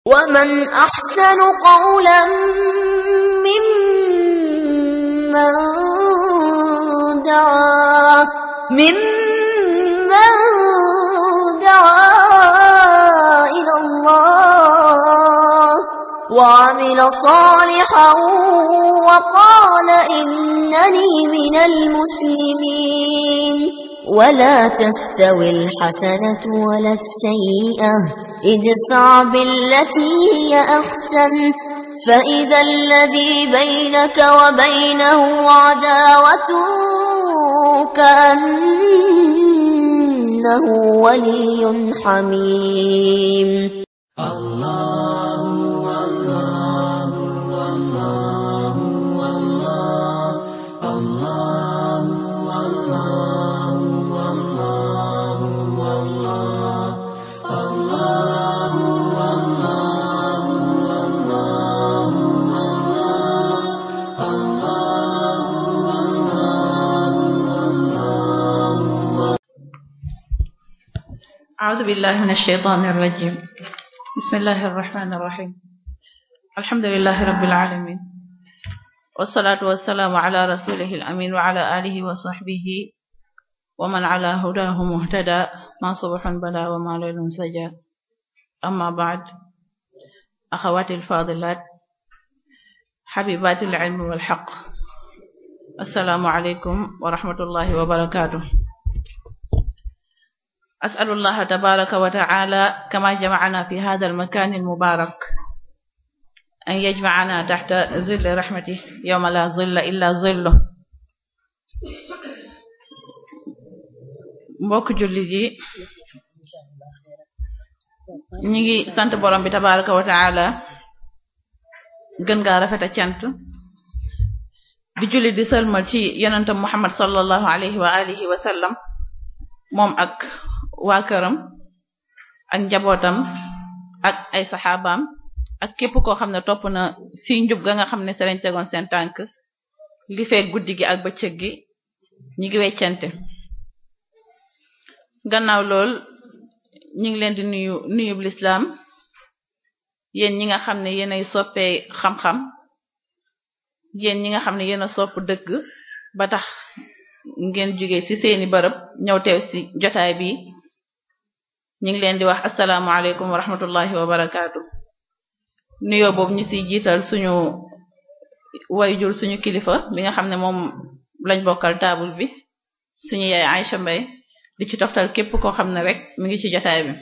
ومن أحسن قولا ممن دعا ممن دعا إلى الله وعمل صالحا وقال إنني من المسلمين ولا تستوي الحسنة ولا السيئة ادفع بالتي هي أحسن فإذا الذي بينك وبينه عداوة كأنه ولي حميم أعوذ بالله من الشيطان الرجيم بسم الله الرحمن الرحيم الحمد لله رب العالمين والصلاة والسلام على رسوله الأمين وعلى آله وصحبه ومن على هداه مهتدى ما صبح بلا وما ليل سجى أما بعد أخواتي الفاضلات حبيبات العلم والحق السلام عليكم ورحمة الله وبركاته أسأل الله تبارك وتعالى كما جمعنا في هذا المكان المبارك أن يجمعنا تحت ظل رحمته يوم لا ظل إلا ظله mbokk jullit yi ñi ngi sant borom bi tabaraka wa taala gën gaa rafet a cant di jullit di sëlmal ci yonentam Muhammad sallallahu alayhi wa alihi wa sallam moom ak waa këram ak njabootam ak ay saxaabaam ak képp koo xam ne topp na si njub ga nga xam ne se lañ tegoon seen tànk li fee guddi gi ak bëccëg gi ñi ngi weccante gannaaw lool ñi ngi leen di nuyu nuyub lislaam yéen ñi nga xam ne yéenay soppee xam-xam yéen ñi nga xam ne yéen a sopp dëgg ba tax ngeen jóge ci seeni bërëb ñëw teew ci jotaay bi ñu ngi leen di wax asalaamaaleykum wa rahmatullahi wa barakaatu nuyoo boobu ñu ciy jiital suñu wayjur suñu kilifa bi nga xam ne moom lañ bokkal taabul bi suñu yaay Aïcha Mbay di ci toftal képp koo xam ne rek mi ngi ci jotaay bi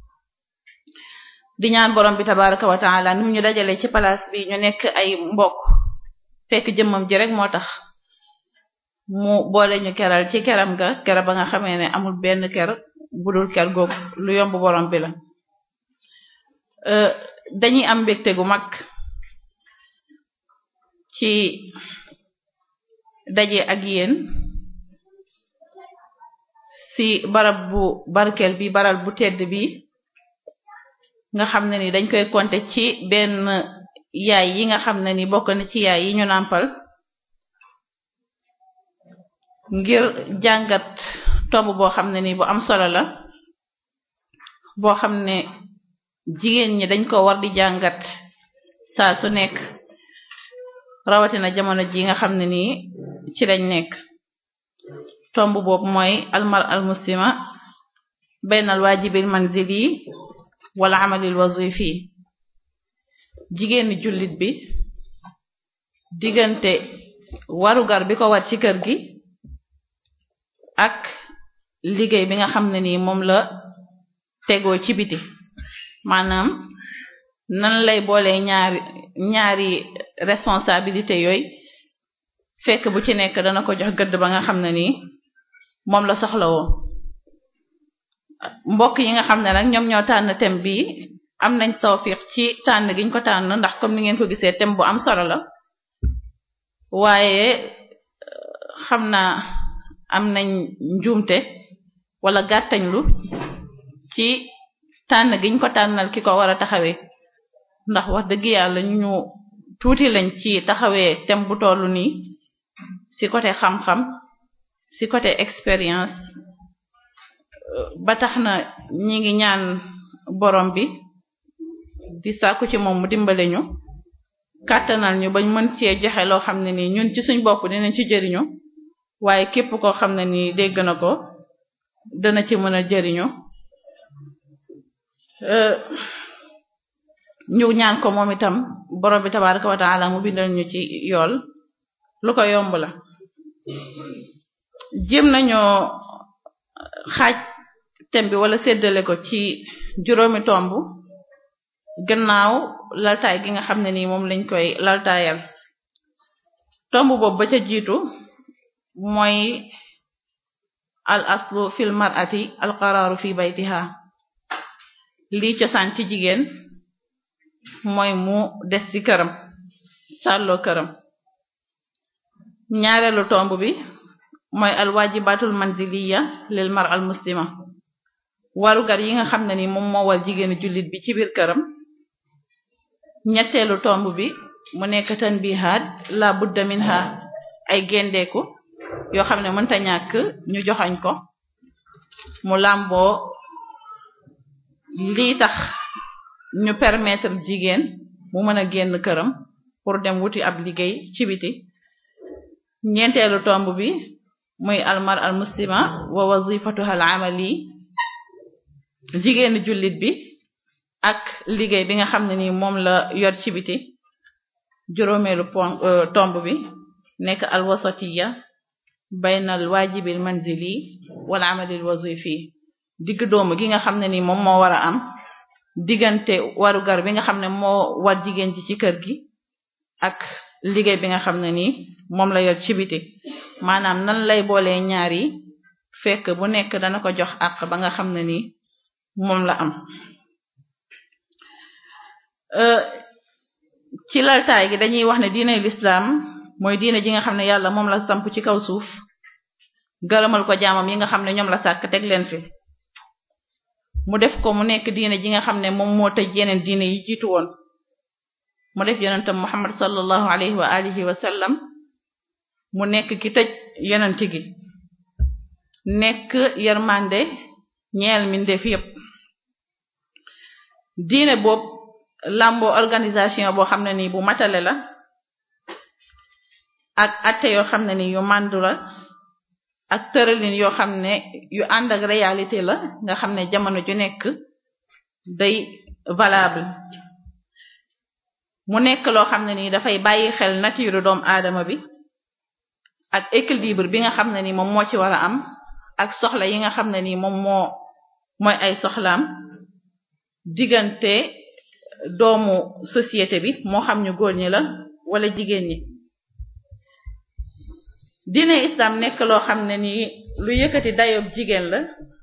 di ñaan borom bi tabaraka wa taala ni mu ñu dajale ci place bi ñu nekk ay mbokk fekk jëmmam ji rek moo tax mu boole ñu keral ci keram ga kera ba nga xamee ne amul benn ker budul ker googu lu yomb borom bi la dañuy am mbégte gu mag ci daje ak yéen ci barab bu barkeel bi baral bu tedd bi nga xam ne ni dañ koy compter ci benn yaay yi nga xam ne ni bokk na ci yaay yi ñu nàmpal ngir jàngat tomb boo xam ne ni bu am solo la boo xam ne jigéen ñi dañ ko war di jàngat saa su nekk rawatina jamono ji nga xam ne nii ci lañ nekk tomb boobu mooy almar al muslima bayna al waajibil manzili wala amalil wazifi jigéeni jullit bi diggante warugar bi ko war ci kër gi ak liggéey bi nga xam ne nii moom la tegoo ci biti maanaam nan lay boole ñaari ñaari responsabilité yooyu fekk bu ci nekk dana ko jox gëdd ba nga xam ne nii moom la soxlawoo mbokk yi nga xam ne nag ñoom ñoo tànn thème bi am nañ tawfiq ci tànn giñ ko tànn ndax comme ni ngeen ko gisee thème bu am solo la waaye xam naa am nañ njuumte wala gàttañlu ci tànn giñ ko tànnal ki ko war a taxawee ndax wax dëgg yàlla ñu tuuti lañ ci taxawee thème bu tollu nii ci côté xam-xam ci côté expérience ba tax na ñi ngi ñaan borom bi di sàkku ci moom mu dimbale ñu kàttanal ñu bañ mën cee joxe loo xam ne nii ñun ci suñ bopp dinañ ci jëriñu waaye képp koo xam ne nii dégg na ko dana ci mën a jëriñu ñu ñaan ko moom itam borom bi tabaraka wa taala mu bindal ñu ci yool lu ko yomb la jéem nañoo xaaj thème bi wala séddale ko ci juróomi tomb gannaaw laltaay gi nga xam ne nii moom lañ koy laltaayal tomb boobu ba ca jiitu mooy al aslu fil mar'ati al qaraaru fi baytiha lii cosaan ci jigéen mooy mu des ci këram sàlloo këram ñaareelu tomb bi mooy al wajibatul manziliya lil mar al muslima warugar yi nga xam ne ni moom moo war jigéenu jullit bi ci biir këram ñetteelu tomb bi mu nekk tanbihaat la budda minha ay gendeeku yoo xam ne mënta ñàkk ñu joxañ ko mu làmboo lii tax ñu permettre jigéen mu mën a génn këram pour dem wuti ab liggéey ci biti ñeenteelu tomb bi muy almar al muslima wa wazifatuha al amali jigéenu jullit bi ak liggéey bi nga xam ne ni moom la yor ci biti juróomeelu pon tomb bi nekk al wasatiya bayna al wajibil manzili wal amalil wazifi digg doomu gi nga xam ne ni moom moo war a am diggante warugar bi nga xam ne moo war jigéen ji ci kër gi ak liggéey bi nga xam ne ni moom la yor ci biti maanaam nan lay boolee ñaar yi fekk bu nekk dana ko jox àq ba nga xam ne ni moom la am ci laltaay gi dañuy wax ne diine lislaam mooy diine ji nga xam ne yàlla moom la samp ci kaw suuf gërëmal ko jaamam yi nga xam ne ñoom la sàkk teg leen fi mu def ko mu nekk diine ji nga xam ne moom moo tëj yeneen diine yi jiitu woon mu def yonentam muhammad sallallahu alayhi wa alihi wa sallam mu nekk ki tëj yonent gi nekk yermande ñeel mindeef yépp diine boobu làmboo organisation boo xam ne nii bu matale la ak atte yoo xam ne ni yu màndu la ak tëralin yoo xam ne yu ànd ak réalité la nga xam ne jamono ju nekk day valable mu nekk loo xam ne nii dafay bàyyi xel nature doomu aadama bi ak équilibre bi nga xam ne ni moom moo ci war a am ak soxla yi nga xam ne ni moom moo mooy ay soxlaam diggante doomu société bi moo xam ñu góor ñi la wala jigéen ñi diine islam nekk loo xam ne ni lu yëkkati dayob jigéen la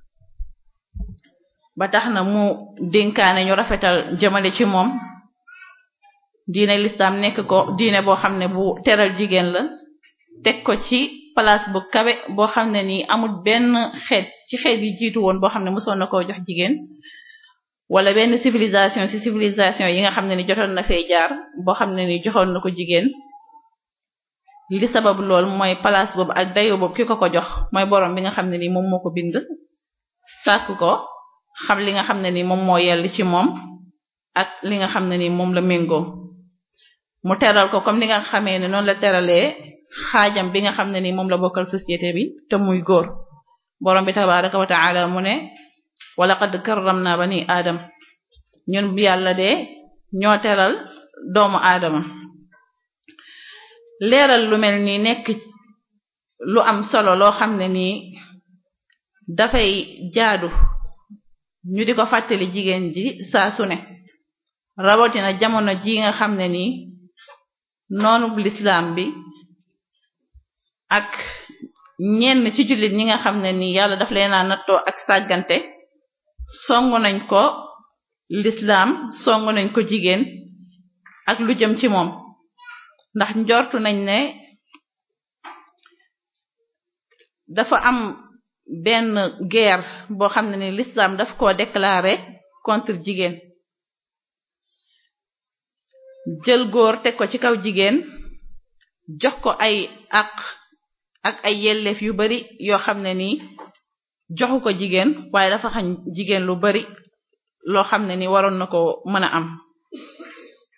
ba tax na mu dénkaane ñu rafetal jëmale ci moom diine l'islam nekk ko diine boo xam ne bu teral jigéen la teg ko ci place bu kawe boo xam ne ni amul benn xeet ci xeet yi jiitu woon boo xam ne mosoon na koo jox jigéen wala benn civilisation ci civilisation yi nga xam ne ni jotoon na fay jaar boo xam ne ni joxoon na ko jigéen li sabab lool mooy place boobu ak dayo boobu ki ko ko jox mooy borom bi nga xam ne ni moom moo ko bind sàkk ko xam li nga xam ne ni moom moo yell ci moom ak li nga xam ne ni moom la méngoo mu teral ko comme li nga xamee ne noonu la teralee xaajam bi nga xam ne ni moom la bokkal société bi te muy góor borom bi tabaraka wa taala mu ne walaqad karramna bani aadam ñun bi yàlla de ñoo teral doomu aadama leeral lu mel nii nekk lu am solo loo xam ne nii dafay jaadu ñu di ko fàttali jigéen ji saa su ne rawatina jamono ji nga xam ne nii noonu lislaam bi ak ñenn ci jullit ñi nga xam ne nii yàlla daf leen a nattoo ak sàggante songu nañ ko lislaam songu nañ ko jigéen ak lu jëm ci moom ndax njortu nañ ne dafa am benn guerre boo xam ne ni l'islam daf ko déclarer contre jigéen jël góor teg ko ci kaw jigéen jox ko ay àq ak ay yelleef yu bari yoo xam ne nii joxu ko jigéen waaye dafa xañ jigéen lu bari loo xam ne ni waroon na ko mën a am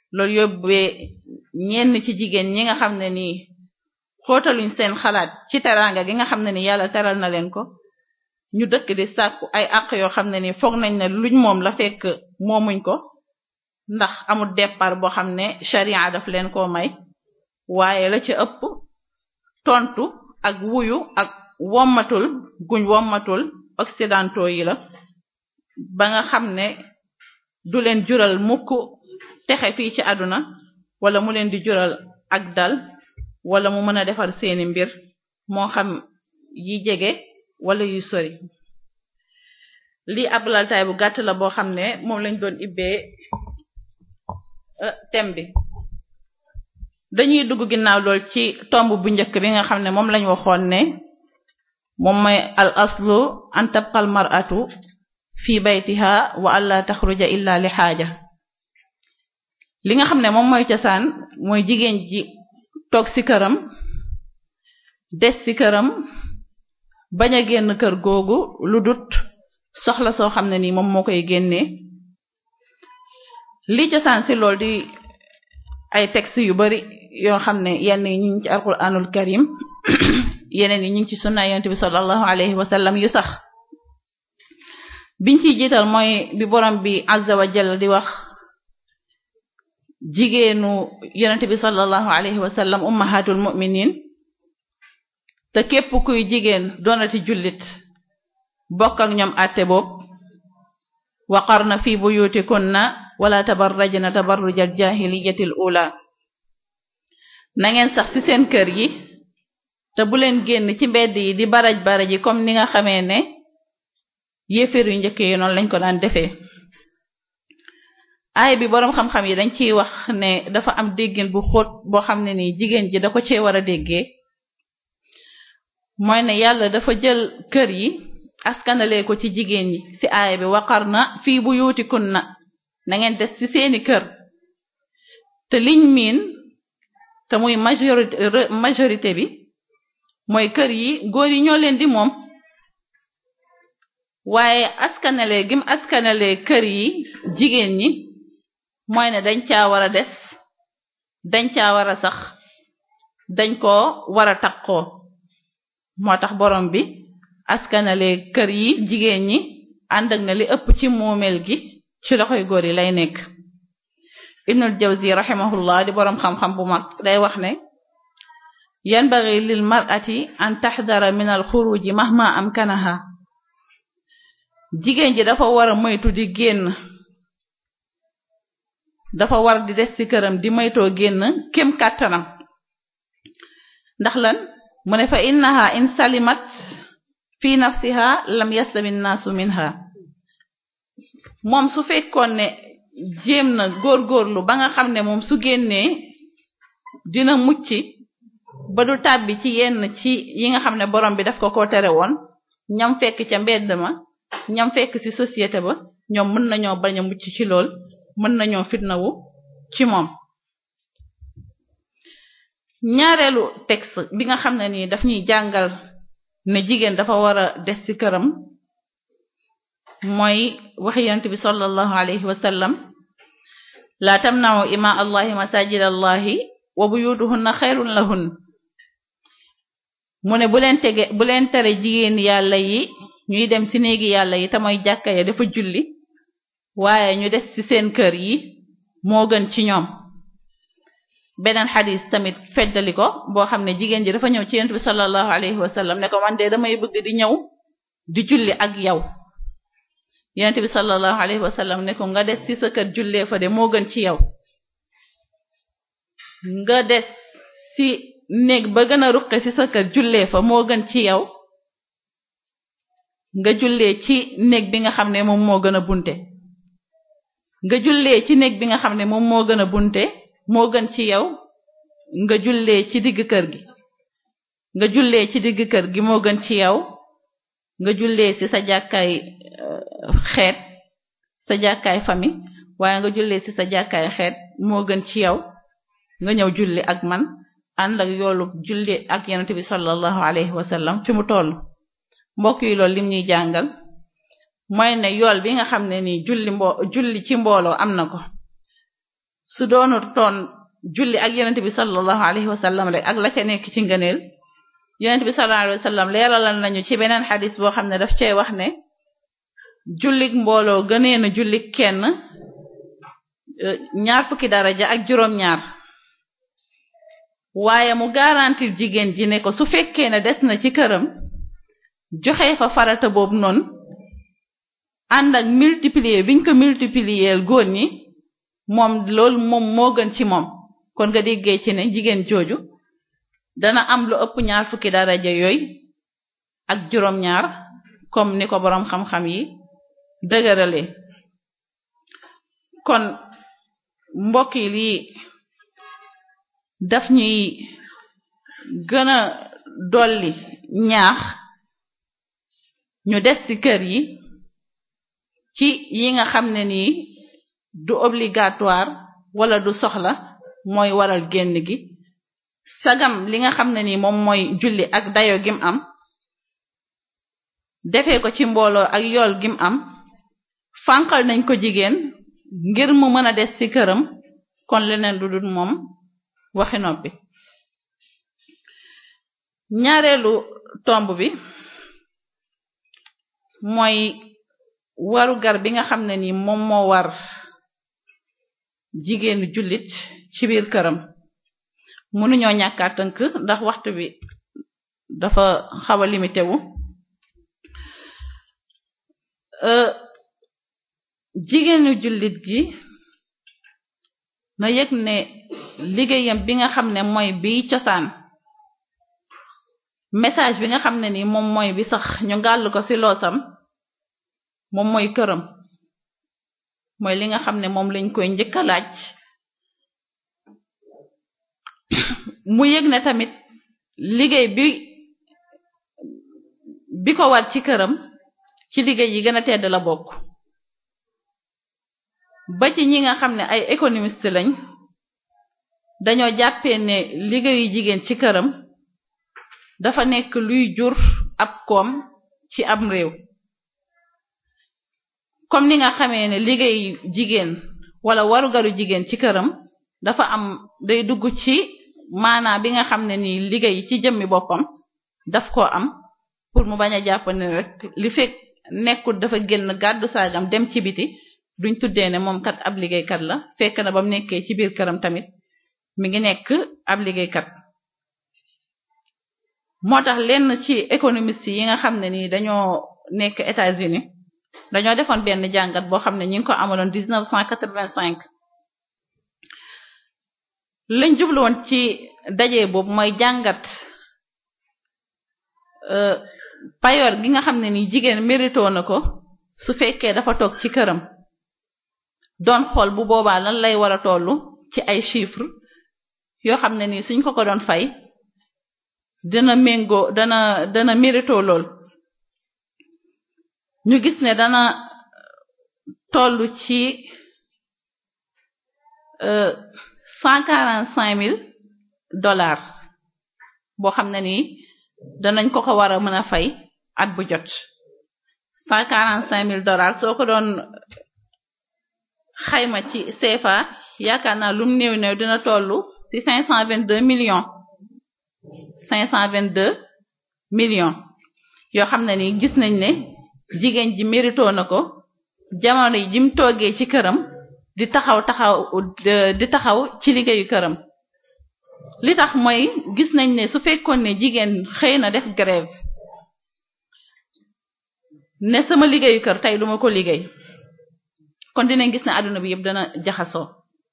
loolu yóbbee ñenn ci jigéen ñi nga xam ne nii xóotaluñ seen xalaat ci teraanga gi nga xam ne ni yàlla teral na leen ko ñu dëkk di sàkku ay àq yoo xam ne ni foog nañ ne luñ moom la fekk moomuñ ko ndax amul départ boo xam ne sharia daf leen koo may waaye la ci ëpp tontu ak wuyu ak wommatul guñ wommatul occidentaux yi la ba nga xam ne du leen jural mukk texe fii ci àdduna wala mu leen di jural ak dal wala mu mën a defar seeni mbir moo xam yi jege wala yu sori lii ab laltaay bu gàtt la boo xam ne moom lañ doon ibbee thème bi dañuy dugg ginnaaw lool ci tomb bu njëkk bi nga xam ne moom lañ waxoon ne moom mooy al aslu an tabqal mar'atu fi baytiha wa alla taxruja illa li xaaja li nga xam ne moom mooy cosaan mooy jigéen ji toog ci këram des ci këram bañ a génn kër googu lu dut soxla soo xam ne nii moom moo koy génnee li cosaan ci lool di ay texte yu bari yoo xam ne yenn yi ñu ngi ci alquranul karim yeneen yi ñu ngi ci sunna yonent bi sallallahu alayhi wa sallam yu sax biñ ciy jiital mooy bi borom bi azza wa jalla di wax jigéenu yonent bi sallallahu alayhi wa sallam ummahatul mu'minin te képp kuy jigéen doonati jullit bokk ak ñoom àtte boobu waqarna fi buyutikunna wala tabarrajna tabarrujal jahiliyatil ula na ngeen sax ci seen kër yi te bu leen génn ci mbedd yi di baraj baraj yi comme ni nga xamee ne yéeféer yu njëkk yi noonu lañ ko daan defee aay bi boroom xam-xam yi dañ ciy wax ne dafa am déggin bu xóot boo xam ne nii jigéen ji da ko cee war a déggee mooy ne yàlla dafa jël kër yi askanale ko ci jigéen ñi ci aay bi waqar na fii bu yuutikun na na ngeen des ci seeni kër te liñ miin te muy majorité majorité bi mooy kër yi góor yi ñoo leen di moom waaye askanale gim askanale kër yi jigéen ñi mooy ne dañ caa war a des dañ caa war a sax dañ koo war a takkoo moo tax borom bi askanale kër yi jigéen ñi ànd ak na li ëpp ci moomeel gi ci loxoy góor yi lay nekk ibnul jawzi rahimahullah di boroom xam-xam bu mag day wax ne yanbaghi lil mar'ati an tahdara min al xuruji mahma amkanaha jigéen ji dafa war a moytu di génn dafa war di des ci këram di moytoo génn kem kàttanam ndax lan mu ne fa innaha in salimat fi nafsiha lam yaslami nnaasu minha moom su fekkoon ne jéem na góorgóorlu ba nga xam ne moom su génnee dina mucc ba du tàbbi ci yenn ci yi nga xam ne borom bi daf ko ko tere woon ñam fekk ca mbedd ma ñam fekk ci société ba ñoom mën nañoo bañ a mucc ci lool mën nañoo fitnawu ci moom ñaareelu texte bi nga xam ne nii daf ñuy jàngal ne jigéen dafa war a des ci këram mooy waxi yonent bi sallallahu alayhi wa sallam la tamna'u ima allahi masajid allahi wa buyutuhunna xayrun lahun mu ne bu leen tege bu leen tere jigéen yàlla yi ñuy dem ci néegi yàlla yi te mooy jàkka ya dafa julli waaye ñu des ci seen kër yi moo gën ci ñoom beneen xadis tamit feddali ko boo xam ne jigéen ji dafa ñëw ci yonent bi sallallahu alayhi wa sallam ne ko man de damay bëgg di ñëw di julli ak yow yonent bi sallallahu alayhi wa sallam ne ko nga des ci sa kër jullee fa de moo gën ci yow nga des ci néeg ba gën a ruqe ci sa kër jullee fa moo gën ci yow nga jullee ci néeg bi nga xam ne moom moo gën a bunte nga jullee ci néeg bi nga xam ne moom moo gën a bunte moo gën ci yow nga jullee ci digg kër gi nga jullee ci digg kër gi moo gën ci yow nga jullee ci sa jàkkaay xeet sa jàkkaay famille waaye nga jullee ci sa jàkkaay xeet moo gën ci yow nga ñëw julli ak man ànd ak yoolu julli ak yonent bi sallallahu alayhi wa sallam fi mu toll mbokk yi loolu lim ñuy jàngal mooy ne yool bi nga xam ne nii julli mbo julli ci mbooloo am na ko su doonu toon julli ak yonent bi sallallahu alayhi wa sallam rek ak la ca nekk ci ngëneel yonent bi sallallahu alayhi wa sallam leeralal nañu ci beneen xadis boo xam ne daf cay wax ne jullik mbooloo gënee na jullik kenn ñaar fukki daraja ak juróom-ñaar waaye mu garantir jigéen ji ne ko su fekkee ne des na ci këram joxe fa farata boobu noonu ànd ak multiplier biñ ko multiplier góor ñi moom loolu moom moo gën ci moom kon nga déggee ci ne jigéen jooju dana am lu ëpp ñaar fukki daraja yooyu ak juróom-ñaar comme ni ko boroom xam-xam yi dëgërale kon mbokk yi lii daf ñuy gën a dolli ñaax ñu des ci kër yi ci yi nga xam ne nii du obligatoire wala du soxla mooy waral génn gi sagam li nga xam ne nii moom mooy julli ak dayo gim am defee ko ci mbooloo ak yool gim am fànqal nañ ko jigéen ngir mu mën a des ci këram kon leneen du dul moom waxi noppi ñaareelu tomb bi mooy warugar bi nga xam ne ni moom moo war jigéenu jullit ci biir këram mënuñoo ñàkkaa tënk ndax waxtu bi dafa xaw a limité wu jigéenu jullit gi na yëg ne liggéeyam bi nga xam ne mooy bi cosaan message bi nga xam ne ni moom mooy bi sax ñu gàll ko ci loosam moom mooy këram mooy li nga xam ne moom lañ koy njëkk a laaj mu yëg ne tamit liggéey bi bi ko war ci këram ci liggéey yi gën a tedd la bokk ba ci ñi nga xam ne ay économiste lañ dañoo jàppee ne liggéeyu jigéen ci këram dafa nekk luy jur ab koom ci am réew comme ni nga xamee ne liggéeyu jigéen wala warugaru jigéen ci këram dafa am day dugg ci maanaa bi nga xam ne ni liggéey ci jëmmi boppam daf ko am pour mu bañ a jàpp ne rek li fekk nekkul dafa génn gàddu saagam dem ci biti duñ tuddee ne moom kat ab liggéeykat la fekk na ba mu nekkee ci biir këram tamit mi ngi nekk ab liggéeykat moo tax lenn ci économiste yi nga xam ne ni dañoo nekk États-Unis dañoo defoon benn jàngat boo xam ne ñi ngi ko amaloon dix neuf cent quatre-vingt-cinq lañ jublu woon ci daje boobu mooy jàngat payoor gi nga xam ne ni jigéen mérito na ko su fekkee dafa toog ci këram doon xool bu boobaa lan lay war a tollu ci ay chiffres yoo xam ne ni suñ ko ko doon fay dana méngoo dana dana mérito lool ñu gis ne dana tollu ci cent quarante cinq mille dollars boo xam ne nii danañ ko ko war a mën a fay at bu jot cent quarante cinq mille dollars soo ko doon xayma ci CFA yaakaar naa lum néew néew dina tollu ci cinq cent vingt deux millions cinq cent vingt deux millions yoo xam ne ni gis nañ ne jigéen ji mérito na ko jamono yi jim toogee ci këram di taxaw taxaw di taxaw ci liggéeyu këram li tax mooy gis nañ ne su fekkoon ne jigéen xëy na def grève ne sama liggéeyu kër tey duma ko liggéey kon dinañ gis ne àdduna bi yëpp dana jaxasoo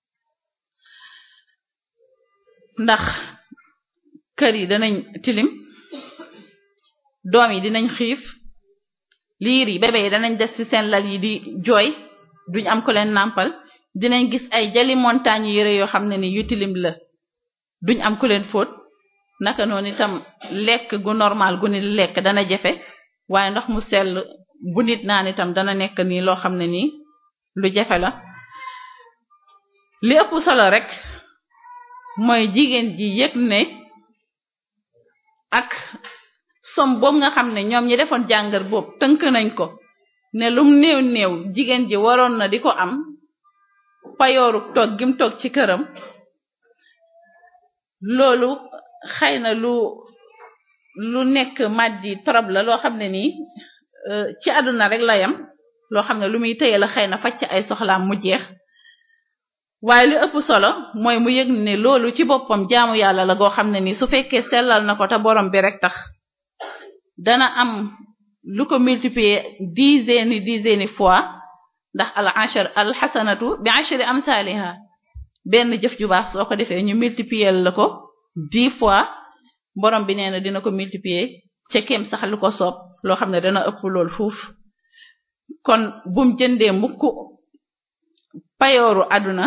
ndax kër yi danañ tilim doom yi dinañ xiif liir yi bébé yi danañ des ci seen lal yi di jooy duñ am ko leen nàmpal dinañ gis ay jali montagne yére yoo xam ne ni yu tilim la duñ am ku leen fóot naka noonu itam lekk gu normal gu nit lekk dana jafe waaye ndox mu sell bu nit naan itam dana nekk nii loo xam ne nii lu jafe la li ëpp solo rek mooy jigéen ji yëg ne ak som boobu nga xam ne ñoom ñi defoon jàngar boobu tënk nañ ko ne lum néew néew jigéen ji waroon na di ko am payooru toog gim toog ci këram loolu xëy na lu lu nekk maddi trop la loo xam ne nii ci àdduna rek la yam loo xam ne lu muy téye la xëy na faj ci ay soxlaam mu jeex waaye li ëpp solo mooy mu yëg ne loolu ci boppam jaamu yàlla la goo xam ne nii su fekkee sellal na ko te borom bi rek tax dana am lu ko multiplier dizaine dizaine fois ndax al ashar al xasanatu bi ashri amsaliha benn jëf ju baax soo ko defee ñu multiplier la ko dix fois borom bi nee na dina ko multiplier ca kem sax lu ko soob loo xam ne dana ëpp lool fuuf kon bum jëndee mukk payooru àdduna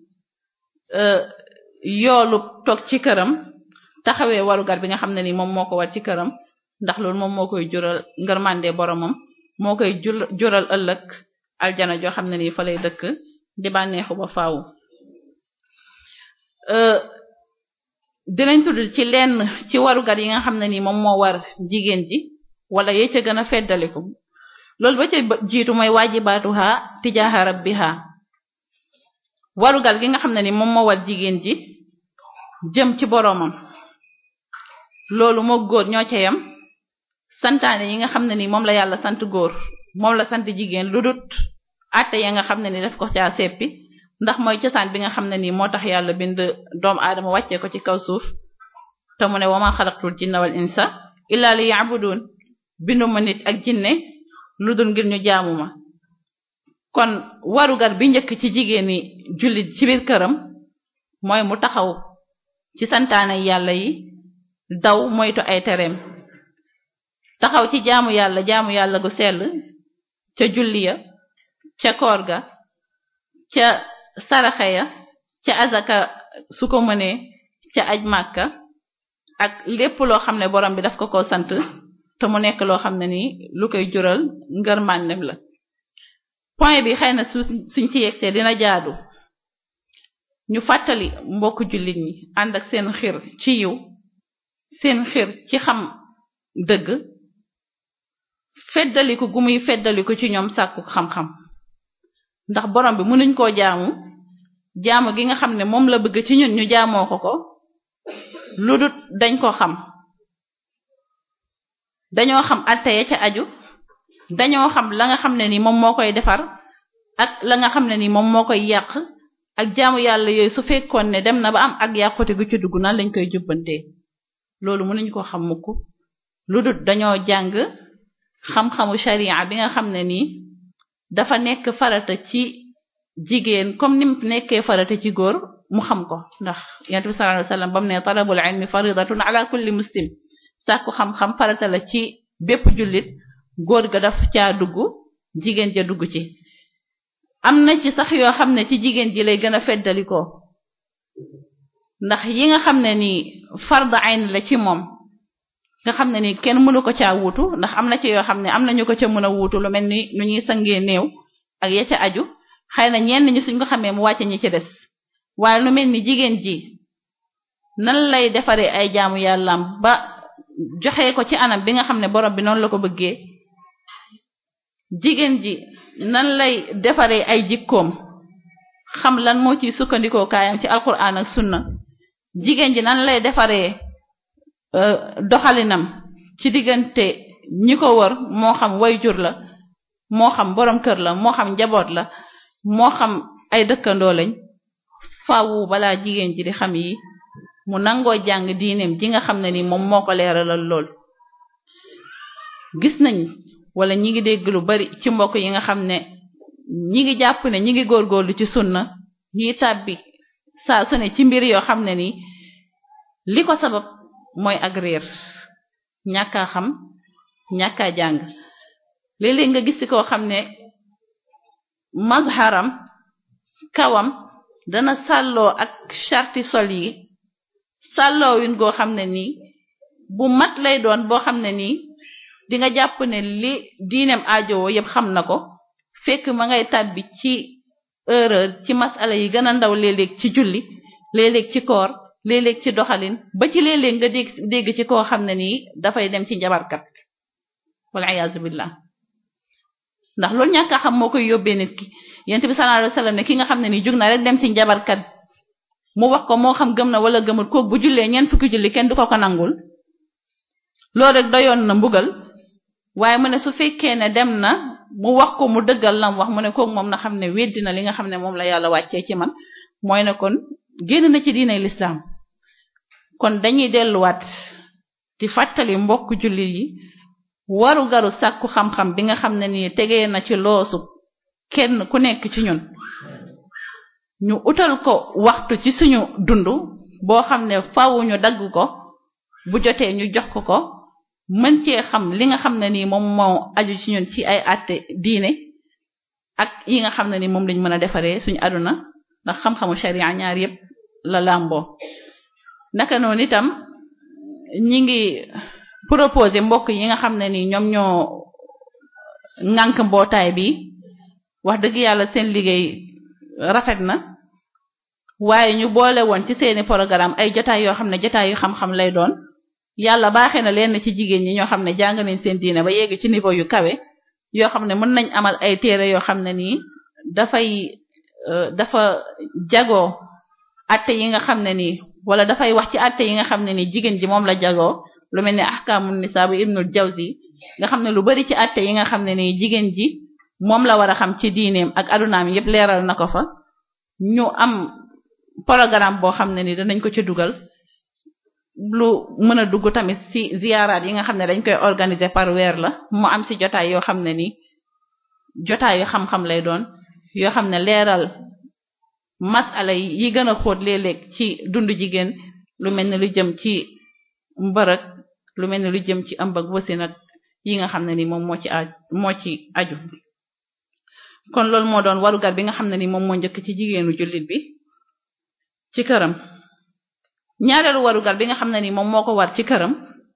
yoolu toog ci këram taxawee warugar bi nga xam ne ni moom moo ko war ci këram ndax loolu moom moo koy jural ngërmande boromam moo koy jural ëllëg aljana joo xam ne nii fa lay dëkk di bànneexu ba faaw dinañ tudd ci lenn ci warugar yi nga xam ne nii moom moo war jigéen ji wala yee ca gën a feddaliku loolu ba ca jiitu mooy waajibaatuha tijaaha rabbiha warugar gi nga xam ne ni moom moo war jigéen ji jëm ci boroomam loolu moo góor ñoo ca yam santaane yi nga xam ne ni moom la yàlla sant góor moom la sant jigéen lu dut àtte ya nga xam ne ni daf ko caa seppi ndax mooy cosaan bi nga xam ne nii moo tax yàlla bind doomu aadama wàccee ko ci kaw suuf te mu ne wama xalaqtul jinna wal insa illa li ya'budun binduma nit ak jinne lu dul ngir ñu jaamu ma kon warugar bi njëkk ci jigéeni jullit ci biir këram mooy mu taxaw ci santaane yàlla yi daw moytu ay tereem taxaw ci jaamu yàlla jaamu yàlla gu sell ca julli ya ca koor ga ca saraxe ya ca azaka su ko mënee ca aj màkka ak lépp loo xam ne borom bi daf ko ko sant te mu nekk loo xam ne ni lu koy jural ngërmandem la point bi xëy na su suñ ci yegsee dina jaadu ñu fàttali mbokk jullit ñi ànd ak seen xir ci yiw seen xir ci xam dëgg feddaliku gu muy feddaliku ci ñoom sàkku xam-xam ndax borom bi mënuñ koo jaamu jaamu gi nga xam ne moom la bëgg ci ñun ñu jaamoo ko ko lu dut dañ ko xam dañoo xam atte ya ca aju dañoo xam la nga xam ne ni moom moo koy defar ak la nga xam ne ni moom moo koy yàq ak jaamu yàlla yooyu su fekkoon ne dem na ba am ak yàqute gu ci dugg nan lañ koy jubbantee loolu mënuñ ko xam mukk lu dut dañoo jàng xam-xamu sharia bi nga xam ne nii dafa nekk farata ci jigéen comme ni mu nekkee farata ci góor mu xam ko ndax yonent bi sallallahu alayhi wasallam bam ne talabul ilmi faridatun ala kulli muslim sàkku xam-xam farata la ci bépp jullit góor ga daf caa dugg jigéen ja dugg ci am na ci sax yoo xam ne ci jigéen ji lay gën a feddalikoo ndax yi nga xam ne ni farda ayn la ci moom nga xam ne ni kenn mënu ko caa wuutu ndax am na ci yoo xam ne am na ñu ko ca mën a wuutu lu mel ni nu ñuy sangee néew ak ya ca aju xëy na ñenn ñi suñ ko xamee mu wàcce ñi ci des waaye lu mel ni jigéen ji nan lay defaree ay jaamu yàllaam ba joxe ko ci anam bi nga xam ne borom bi noonu la ko bëggee jigéen ji nan lay defaree ay jikkoom xam lan moo ciy sukkandikoo kaayam ci alquran ak sunna jigéen ji nan lay defaree doxalinam ci diggante ñi ko wër moo xam wayjur la moo xam borom kër la moo xam njaboot la moo xam ay dëkkandoo lañ faawu balaa jigéen ji di xam yi mu nangoo jàng diineem ji nga xam ne ni moom moo ko leeralal lool gis nañ wala ñi ngi dégg lu bari ci mbokk yi nga xam ne ñi ngi jàpp ne ñi ngi góorgóorlu ci sunna ñiy tàbbi saa su ne ci mbir yoo xam ne ni li ko sabab mooy ak réer ñàkkaa xam ñàkkaa jàng léeg-léeg nga gis ci koo xam ne mazharam kawam dana sàlloo ak charti sol yi sàlloo win goo xam ne nii bu mat lay doon boo xam ne nii di nga jàpp ne li diineem aajowoo yépp xam na ko fekk ma ngay tàbbi ci erreur ci masala yi gën a ndaw léeg-léeg ci julli léeg-léeg ci koor léeg-léeg ci doxalin ba ci léeg-léeg nga dégg dégg ci koo xam ne nii dafay dem ci njabarkat wal iyaazu billah ndax loolu ñàkk a xam moo koy yóbbee nit ki yent bi sallallahu alayhi wasallam ne ki nga xam ne ni jug na rek dem ci njabarkat mu wax ko moo xam gëm na wala gëmul kooku bu jullee ñeent fukki julli kenn du ko ko nangul loolu rek doyoon na mbugal waaye mu ne su fekkee ne dem na mu wax ko mu dëggal lam wax mu ne kooku moom na xam ne weddi na li nga xam ne moom la yàlla wàccee ci man mooy ne kon génn na ci diinay lislaam kon dañuy delluwaat di fàttali mbokk jullit yi waru garu sàkku xam-xam bi nga xam ne nii tegee na ci loosu kenn ku nekk ci ñun ñu utal ko waxtu ci suñu dund boo xam ne faaw ñu dagg ko bu jotee ñu jox ko ko mën cee xam li nga xam ne nii moom moo aju ci ñun ci ay àtte diine ak yi nga xam ne ni moom lañ mën a defaree suñu aduna ndax xam-xamu sharia ñaar yépp la làmboo naka noonu itam ñi ngi proposer mbokk yi nga xam ne ni ñoom ñoo ŋànk mbootaay bi wax dëgg yàlla seen liggéey rafet na waaye ñu boole woon ci seeni programme ay jotaay yoo xam ne jotaay yu xam-xam lay doon yàlla baaxee na leen ci jigéen ñi ñoo xam ne jàng nañ seen diine ba yegg ci niveau yu kawe yoo xam ne mën nañ amal ay téere yoo xam ne nii dafay dafa jagoo atte yi nga xam ne nii wala dafay wax ci atte yi nga xam ne nii jigéen ji moom la jagoo lu mel ne ahkamun nisa bu ibnul jawzi nga xam ne lu bari ci atte yi nga xam ne nii jigéen ji moom la war a xam ci diineem ak adunaam yépp leeral na ko fa ñu am programme boo xam ne ni danañ ko ci dugal lu mën a dugg tamit ci ziyaaraat yi nga xam ne dañ koy organiser par weer la mu am ci jotaay yoo xam ne ni jotaay yu xam-xam lay doon yoo xam ne leeral masala yi gën a xóot léeg-léeg ci dundu jigéen lu mel ne lu jëm ci mbërëg lu mel ne lu jëm ci ëmb ak wasin ak yi nga xam ne ni moom moo ci aju moo ci aju kon loolu moo doon warugar bi nga xam ne ni moom moo njëkk ci jigéenu jullit bi ci këram ñaareelu warugar bi nga xam ne ni moom moo ko war ci këram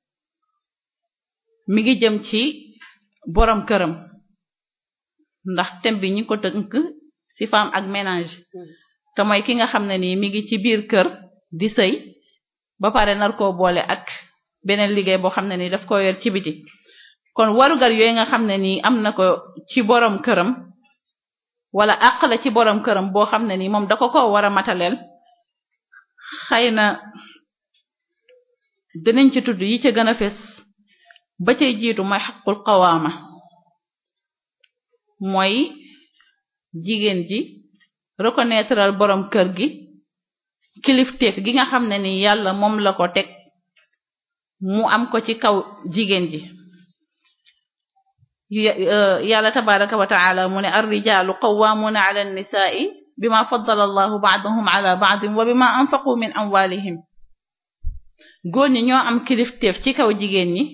mi ngi jëm ci borom këram ndax thème bi ñi ko tënk ci femme ak ménage te mooy ki nga xam ne nii mi ngi ci biir kër di sëy ba pare nar koo boole ak beneen liggéey boo xam ne ni daf ko yor ci biti kon warugar yooyu nga xam ne nii am na ko ci borom këram wala àq la ci borom këram boo xam ne nii moom da ko ko war a mataleel xëy na dinañ ci tudd yi ca gën a fes ba cay jiitu mooy xaqul qawaama mooy jigéen ji reconnaîtreal borom kër gi kilifteef gi nga xam ne ni yàlla moom la ko teg mu am ko ci kaw jigéen ji yàlla tabaraka wa taala mu ne ar-rijaalu qawwaamuuna ala an-nisaa'i bima faddala allahu ba'dahum ala ba'din wa bima anfaqu min amwalihim góor ñi ñoo am kilifteef ci kaw jigéen ñi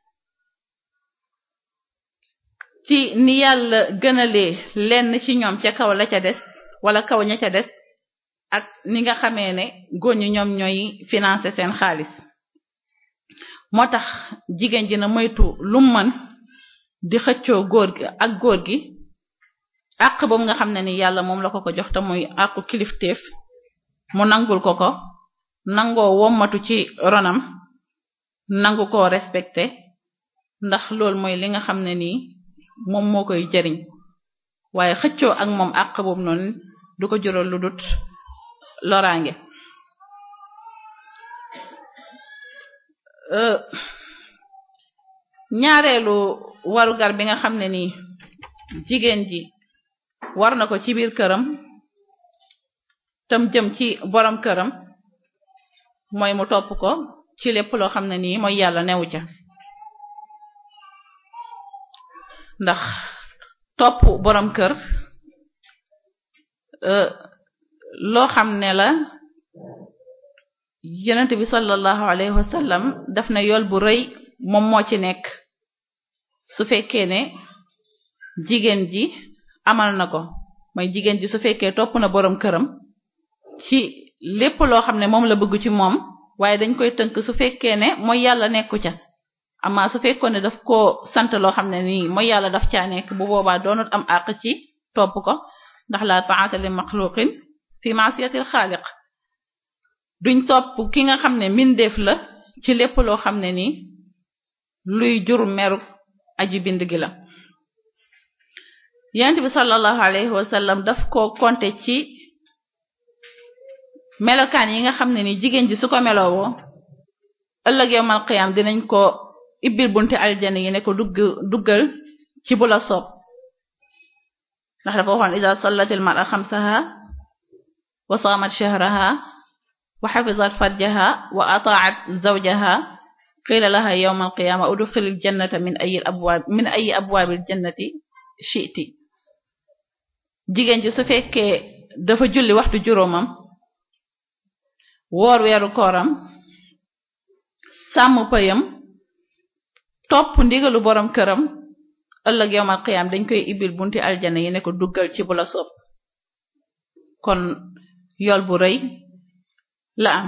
ci ni yàlla gënalee lenn ci ñoom ca kaw la ca des wala kaw ña ca des ak ni nga xamee ne góor ñi ñoom ñooy financer seen xaalis moo tax jigéen ji na moytu lu mën di xëccoo góor gi ak góor gi àq boobu nga xam ne ni yàlla moom la ko ko jox te muy àqu kilifteef mu nangul ko ko nangoo wommatu ci ronam nangu ko respecté ndax loolu mooy li nga xam ne nii moom moo koy jëriñ waaye xëccoo ak moom àq boobu noonu du ko jural lu dut loraange ñaareelu warugar bi nga xam ne nii jigéen ji war na ko ci biir këram tam jëm ci borom këram mooy mu topp ko ci lépp loo xam ne nii mooy yàlla newu ca ndax topp borom kër loo xam ne la yonent bi sallallahu alayhi wa sallam daf na yool bu rëy moom moo ci nekk su fekkee ne jigéen ji amal na ko mooy jigéen ji su fekkee topp na borom këram ci lépp loo xam ne moom la bëgg ci moom waaye dañ koy tënk su fekkee ne mooy yàlla nekku ca ama su fekkoon ne daf ko sant loo xam ne nii mooy yàlla daf caa nekk bu boobaa doonut am àq ci topp ko ndax la ta'ata li maxluqin fi ma'siyatil xaaliq duñ topp ki nga xam ne mbindeef la ci lépp loo xam ne nii luy jur meru aji bind gi la yonent bi sallallahu alayhi wa sallam daf ko konte ci melokaan yi nga xam ne ni jigéen ji su ko melowoo ëllëg yowmal qiyam dinañ ko ibbil bunte aljana yi ne ko dugg duggal ci bu la soob ndax dafa waxoon ida sallatil mar'a xamsaha wa saamat shahraha wa xafizat farjaha wa ata'at zawjaha qila laha yawma alqiyama udxilil jannata min ayi abwaab min ayi abwaabil jannati shi'ti jigéen ji su fekkee dafa julli waxtu juróomam woor weeru kooram sàmm pëyam topp ndigalu borom këram ëllëg yowmal qiyaam dañ koy ibil bunti aljana yi ne ko duggal ci bu la soob kon yool bu rëy la am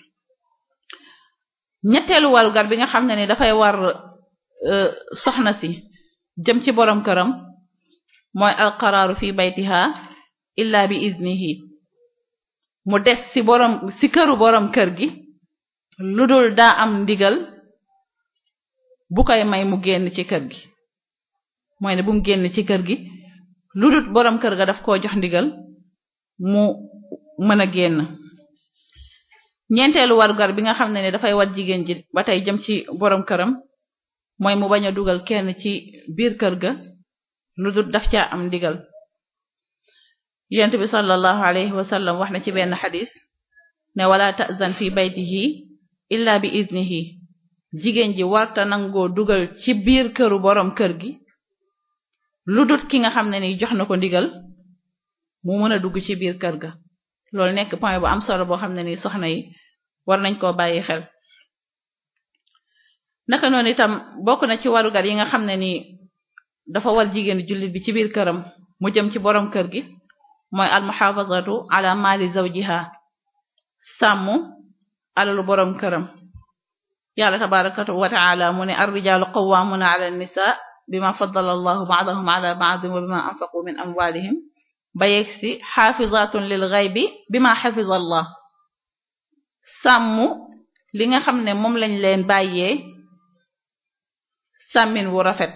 ñetteelu warugar bi nga xam ne ni dafay war soxna si jëm ci borom këram mooy alqaraaru fi baytiha illa bi iznihi mu des ci borom ci këru borom kër gi lu dul daa am ndigal bu koy may mu génn ci kër gi mooy ne bu mu génn ci kër gi lu dul borom kër ga daf koo jox ndigal mu mën a génn ñeenteelu warugar bi nga xam ne ne dafay wat jigéen ji ba tey jëm ci borom këram mooy mu bañ a dugal kenn ci biir kër ga lu dul daf caa am ndigal yonent bi sallallahu alayhi wa sallam wax na ci benn xadis ne wala ta'zan fi baytihi illa bi iznihi jigéen ji warta nangoo dugal ci biir këru borom kër gi lu dul ki nga xam ne ni jox na ko ndigal mu mën a dugg ci biir kër ga loolu nekk point bu am solo boo xam ne ni soxna yi war nañ koo bàyyi xel naka noonu itam bokk na ci warugar yi nga xam ne ni dafa war jigéen jullit bi ci biir këram mu jëm ci borom kër gi mooy almuhafazatu ala mali zawjiha sàmm alalu borom këram yàlla tabaraka wa taala mu ne ar-rijalu qawwamuna ala an-nisa bima faddala allahu ba'dahum ala ba'din wa bima anfaqu min amwalihim ba yegsi xaafizatun lil ghaybi bima xafiza allah sàmm li nga xam ne moom lañ leen bàyyee sàmmin wu rafet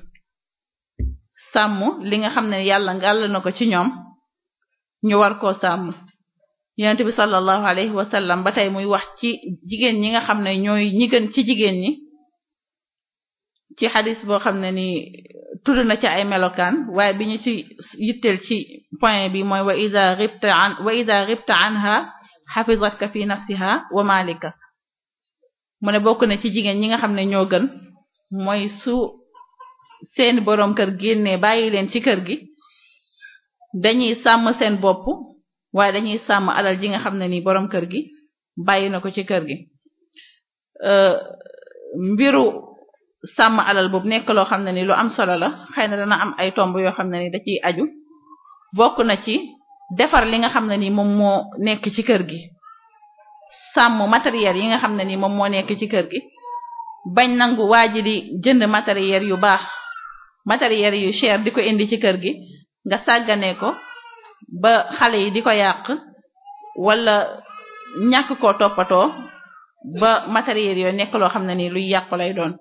sàmm li nga xam ne yàlla ngàll na ko ci ñoom ñu war koo sàmm yonent bi sallallahu alayhi wa sallam ba tey muy wax ci jigéen ñi nga xam ne ñooy ñi gën ci jigéen ñi ci xadis boo xam ne ni tudd na ci ay melokaan waaye bi ñu ci yitteel ci point bi mooy wa ida ghibta an wa ida ghibta anha hafizatka fi nafsiha wa malika mu ne bokk na ci jigéen ñi nga xam ne ñoo gën mooy su seeni boroom kër génnee bàyyi leen ci kër gi dañuy sàmm seen bopp waaye dañuy sàmm alal ji nga xam ne ni boroom kër gi bàyyi na ko ci kër gi mbiru sàmm alal boobu nekk loo xam ne ni lu am solo la xëy na dana am ay tomb yoo xam ne ni da ciy aju bokk na ci defar li nga xam ne ni moom moo nekk ci kër gi sàmm matériel yi nga xam ne ni moom moo nekk ci kër gi bañ nangu waa ji di jënd matériel yu baax matériel yu cher di ko indi ci kër gi nga sàggane ko ba xale yi di ko yàq wala ñàkk koo toppatoo ba matériel yooyu nekk loo xam ne ni luy yàqu lay doon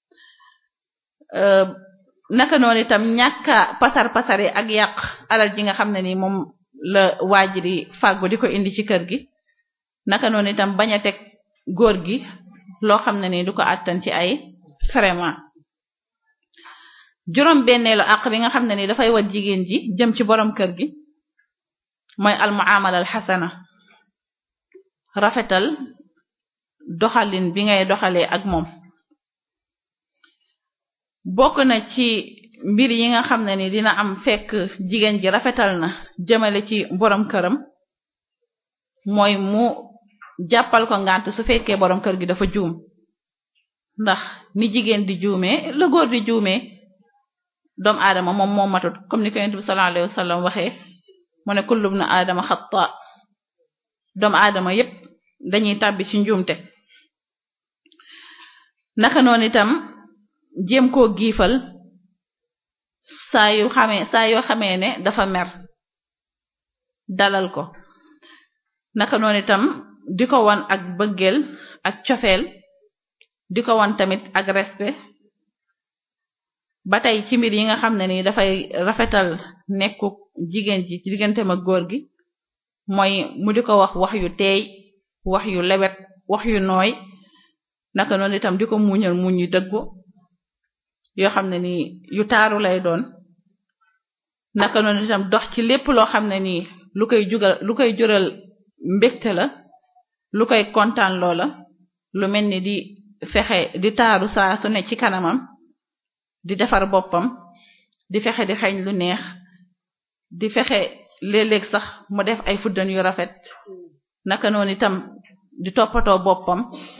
naka noonu itam ñàkka pasar pasare ak yàq alal ji nga xam ne ni moom la waajiri fàggu di ko indi ci kër gi naka noonu itam bañ a teg góor gi loo xam ne ni du ko àttan ci ay vraiment juróom benneelu àq bi nga xam ne ni dafay wat jigéen ji jëm ci borom kër gi mooy al muamala al xasana rafetal doxalin bi ngay doxalee ak moom bokk na ci mbir yi nga xam ne ni dina am fekk jigéen ji rafetal na jëmale ci borom këram mooy mu jàppal ko ngant su fekkee borom kër gi dafa juum ndax ni jigéen di juumee la góor di juumee doomu aadama moom moo matut comme ni ko yonent bi sallallahu alayhi wasallam waxee mu ne kullu ibn aadama xata doomu aadama yépp dañuy tàbbi ci njuumte naka noonu itam jéem koo giifal saa yu xamee saa yoo xamee ne dafa mer dalal ko naka noonu itam di ko wan ak bëggeel ak cofeel di ko wan tamit ak respect ba tey ci mbir yi nga xam ne ni dafay rafetal nekku jigéen ji ci digganteem ak góor gi mooy mu di ko wax wax yu teey wax yu lewet wax yu nooy naka noonu itam di ko muñal muñ yu dëggu yoo xam ne ni yu taaru lay doon naka noonu itam dox ci lépp loo xam ne nii lu koy jugal lu koy jural mbégte la lu koy kontaan loola lu mel ni di fexe di taaru saa su ne ci kanamam di defar boppam di fexe di xeeñ lu neex di fexe léeg-léeg sax mu def ay fuddan yu rafet naka noonu itam di toppatoo boppam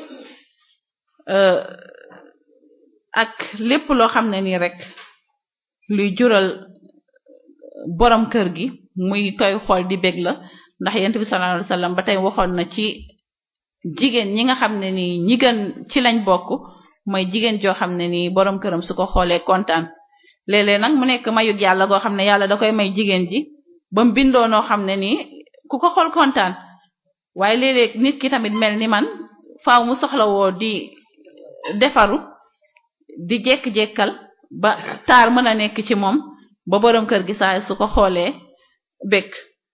ak lépp loo xam ne nii rek luy jural borom kër gi muy koy xool di bég la ndax yent bi sallallahu alayhi wasallam ba tey waxoon na ci jigéen ñi nga xam ne nii ñi gën ci lañ bokk mooy jigéen joo xam ne nii borom këram su ko xoolee kontaan léeg-léeg nag mu nekk mayug yàlla goo xam ne yàlla da koy may jigéen ji ba mu bindoo noo xam ne nii ku ko xool kontaan waaye léeg-léeg nit ki tamit mel ni man faaw mu soxlawoo di defaru di jekk-jekkal ba taar mën a nekk ci moom ba borom kër gi saa su ko xoolee bekk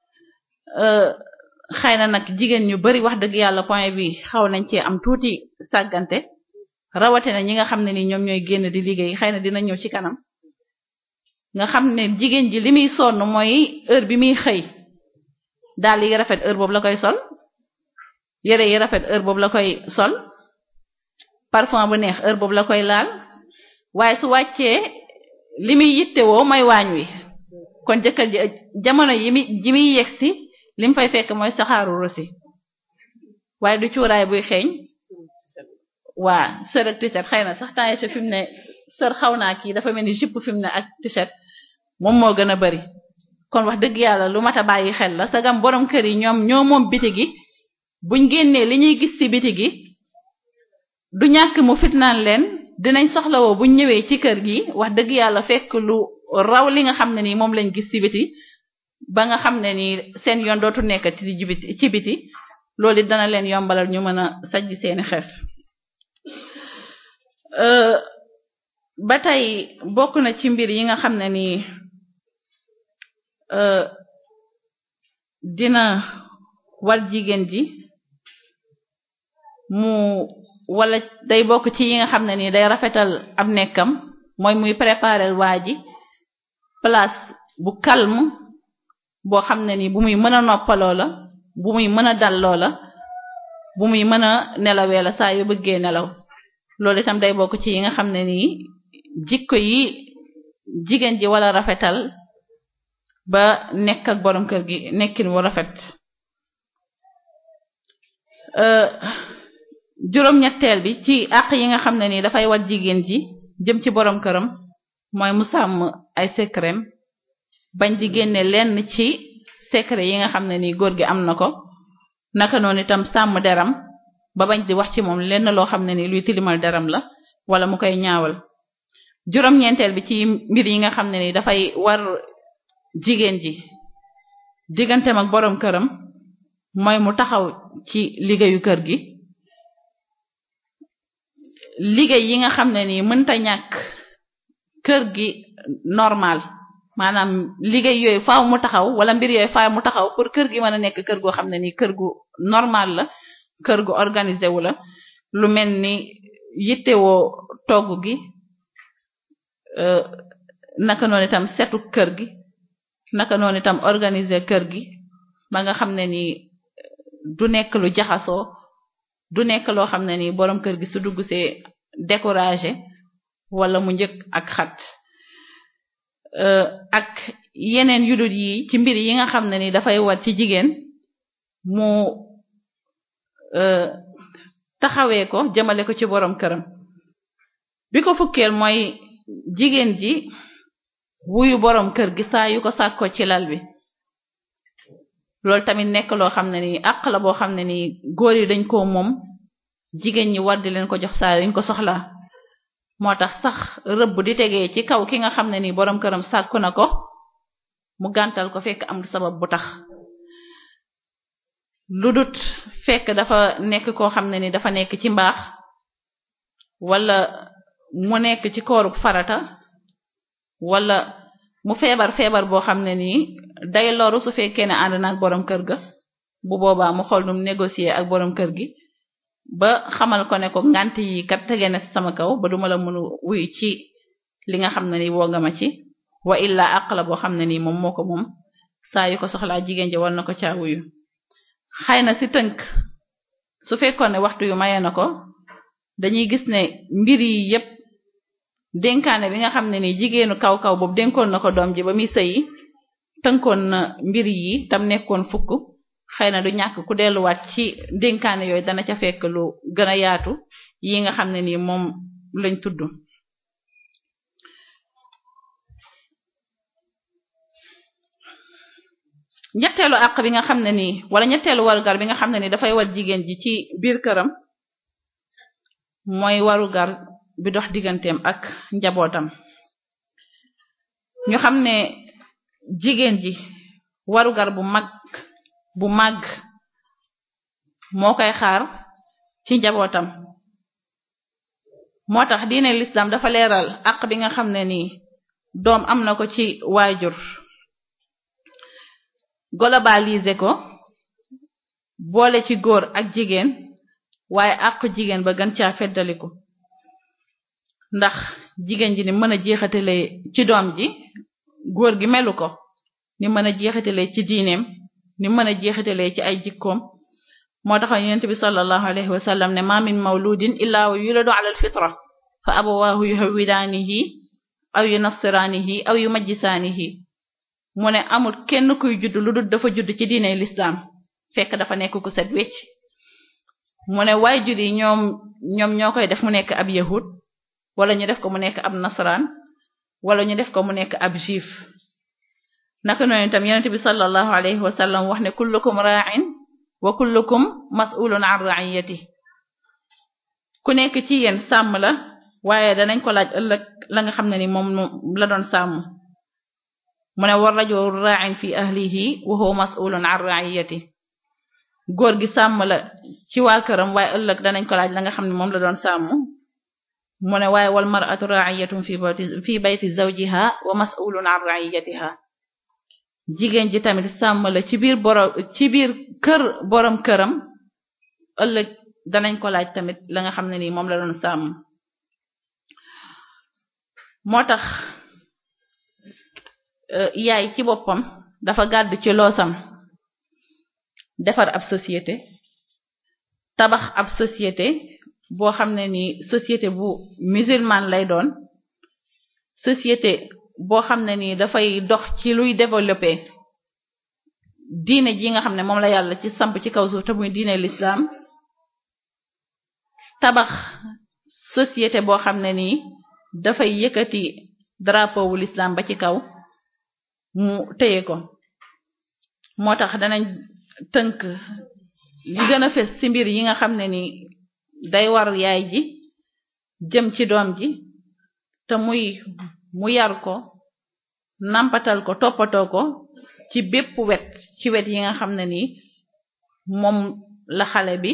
xëy na nag jigéen ñu bari wax dëgg yàlla point bi xaw nañ cee am tuuti sàggante rawatina ñi nga xam ne ni ñoom ñooy génn di liggéey xëy na dina ñëw ci kanam nga xam ne jigéen ji li muy sonn mooy heure bi muy xëy daal yi rafet heure boobu la koy sol yére yi rafet heure boobu la koy sol parfum bu neex heure boobu la koy laal waaye su wàccee li muy yittewoo mooy waañ wi kon jëkkër ji jamono yi mi ji muy yegsi li mu fay fekk mooy saxaaru rosi waaye du cuuraay buy xeeñ waa sër ak t-shirt xëy na sax temps yi fi mu ne sër xaw naa kii dafa mel ni jupe fi mu ne ak t-shirt moom moo gën a bari kon wax dëgg yàlla lu mat a bàyyi xel la sagam borom kër yi ñoom ñoo moom biti gi buñ génnee li ñuy gis ci biti gi du ñàkk mu fitnaan leen dinañ soxlawoo buñ ñëwee ci kër gi wax dëgg yàlla fekk lu raw li nga xam ne nii moom lañ gis ci biti ba nga xam ne nii seen yoon dootu nekk ci biti ci biti loolu it dana leen yombalal ñu mën a sajj seeni xef ba tey bokk na ci mbir yi nga xam ne nii dina war jigéen ji mu wala day bokk ci yi nga xam ne nii day rafetal ab nekkam mooy muy préparer waa ji place bu calme boo xam ne nii bu muy mën a noppaloo la bu muy mën a dal loola bu muy mën a nelawee la saa yu bëggee nelaw loolu itam day bokk ci yi nga xam ne nii jikko yi jigéen ji wala rafetal ba nekk ak borom kër gi nekkin wu rafet juróom-ñetteel bi ci àq yi nga xam ne nii dafay wat jigéen ji jëm ci borom këram mooy mu sàmm ay secret bañ di génne lenn ci secret yi nga xam ne nii góor gi am na ko naka noonu itam sàmm deram ba bañ di wax ci moom lenn loo xam ne nii luy tilimal deram la wala mu koy ñaawal juróom-ñeenteel bi ci mbir yi nga xam ne nii dafay war jigéen ji digganteem ak borom këram mooy mu taxaw ci liggéeyu kër gi liggéey yi nga xam ne nii mënta ñàkk kër gi normal maanaam liggéey yooyu faaw mu taxaw wala mbir yooyu faaw mu taxaw pour kër gi mën a nekk kër goo xam ne nii kër gu normal la kër gu organisé wu la lu mel ni yittewoo togg gi naka noonu itam setu kër gi naka noonu itam organiser kër gi ba nga xam ne nii du nekk lu jaxasoo du nekk loo xam ne nii boroom kër gi su dugg see découragé wala mu njëkk ak xat ak yeneen yudut yi ci mbir yi nga xam ne ni dafay war ci jigéen mu taxawee ko jëmale ko ci boroom këram bi ko fukkeel mooy jigéen ji wuyu boroom kër gi saa yu ko sàkko ci lal bi loolu tamit nekk loo xam ne ni àq la boo xam ne ni góor yi dañ ko moom jigéen ñi war di leen ko jox saa yuñ ko soxlaa moo tax sax rëbb di tegee ci kaw ki nga xam ne ni boroom këram sàkku na ko mu gàntal ko fekk am sabab bu tax lu dut fekk dafa nekk koo xam ne ni dafa nekk ci mbaax wala mu nekk ci kooruk farata wala mu feebar feebar boo xam ne nii day loru su fekkee ne ànd na ak borom kër ga bu boobaa mu xool num négocier ak borom kër gi ba xamal ko ne ko ngant yi kat tege na sama kaw ba duma la mënu wuy ci li nga xam ne ni woo nga ma ci wa illa àq la boo xam ne nii moom moo ko moom saa yu ko soxlaa jigéen ji war na ko caa wuyu xëy na si tënk su fekkoon ne waxtu yu maye na ko dañuy gis ne mbir yi yépp dénkaane bi nga xam ne ni jigéenu kaw kaw boobu dénkoon na ko doom ji ba muy sëyi tënkoon na mbir yi tam nekkoon fukk xëy na du ñàkk ku delluwaat ci dénkaane yooyu dana ca fekk lu gën a yaatu yi nga xam ne nii moom lañ tudd ñetteelu àq bi nga xam ne nii wala ñetteelu warugar bi nga xam ne nii dafay war jigéen ji ci biir këram mooy warugar bi dox digganteem ak njabootam ñu xam ne jigéen ji warugar bu mag bu màgg moo koy xaar ci njabootam moo tax diine l'islam dafa leeral àq bi nga xam ne nii doom am na ko ci waajur globaliser ko boole ci góor ak jigéen waaye àqu jigéen ba gën caa feddaliku ndax jigéen ji ni mën a jeexatale ci doom ji góor gi melu ko ni mën a jeexatale ci diineem ni mën a jeexatale ci ay jikkoom moo tax yonent bi sallallahu alayhi wa sallam ne ma min mawludin illa wa yuladu ala alfitra fa abawaahu yuhawwidaanihi aw yunassiraanihi aw yumajjisaanihi mu ne amul kenn kuy judd lu dul dafa judd ci diine l'islam fekk dafa nekk ku set wecc mu ne waajur yi ñoom ñoom ñoo koy def mu nekk ab yahud wala ñu def ko mu nekk ab nasaraan wala ñu def ko mu nekk ab juif naka noonu itam yonent bi sallallahu alayhi wa sallam wax ne kullukum ra'in wa kullukum mas'ulun an ra'iyati ku nekk ci yéen sàmm la waaye danañ ko laaj ëllëg la nga xam ne ni moom la doon sàmm mu ne war rajulu ra'in fi ahlihi wa huwa mas'ulun an ra'iyati góor gi sàmm la ci waa këram waaye ëllëg danañ ko laaj la nga xam ne moom la doon sàmm mu ne waaye wal mar'atu ra'iyatun fi bayti fi bayti zawjiha wa mas'ulun an ra'iyatiha jigéen ji tamit sàmm la ci biir borom ci biir kër borom këram ëllëg danañ ko laaj tamit la nga xam ne nii moom la doon sàmm moo tax yaay ci boppam dafa gàddu ci loosam defar ab société tabax ab société boo xam ne ni société bu musulman lay doon société boo xam ne ni dafay dox ci luy développer diine ji nga xam ne moom la yàlla ci samp ci kaw suuf te muy diine l'islam tabax société boo xam ne nii dafay yëkkati drapeau wu l'islam ba ci kaw mu téye ko moo tax danañ tënk li gën a fes ci mbir yi nga xam ne ni day war yaay ji jëm ci doom ji te muy mu yar ko nampatal ko toppatoo ko ci bépp wet ci wet yi nga xam ne ni moom la xale bi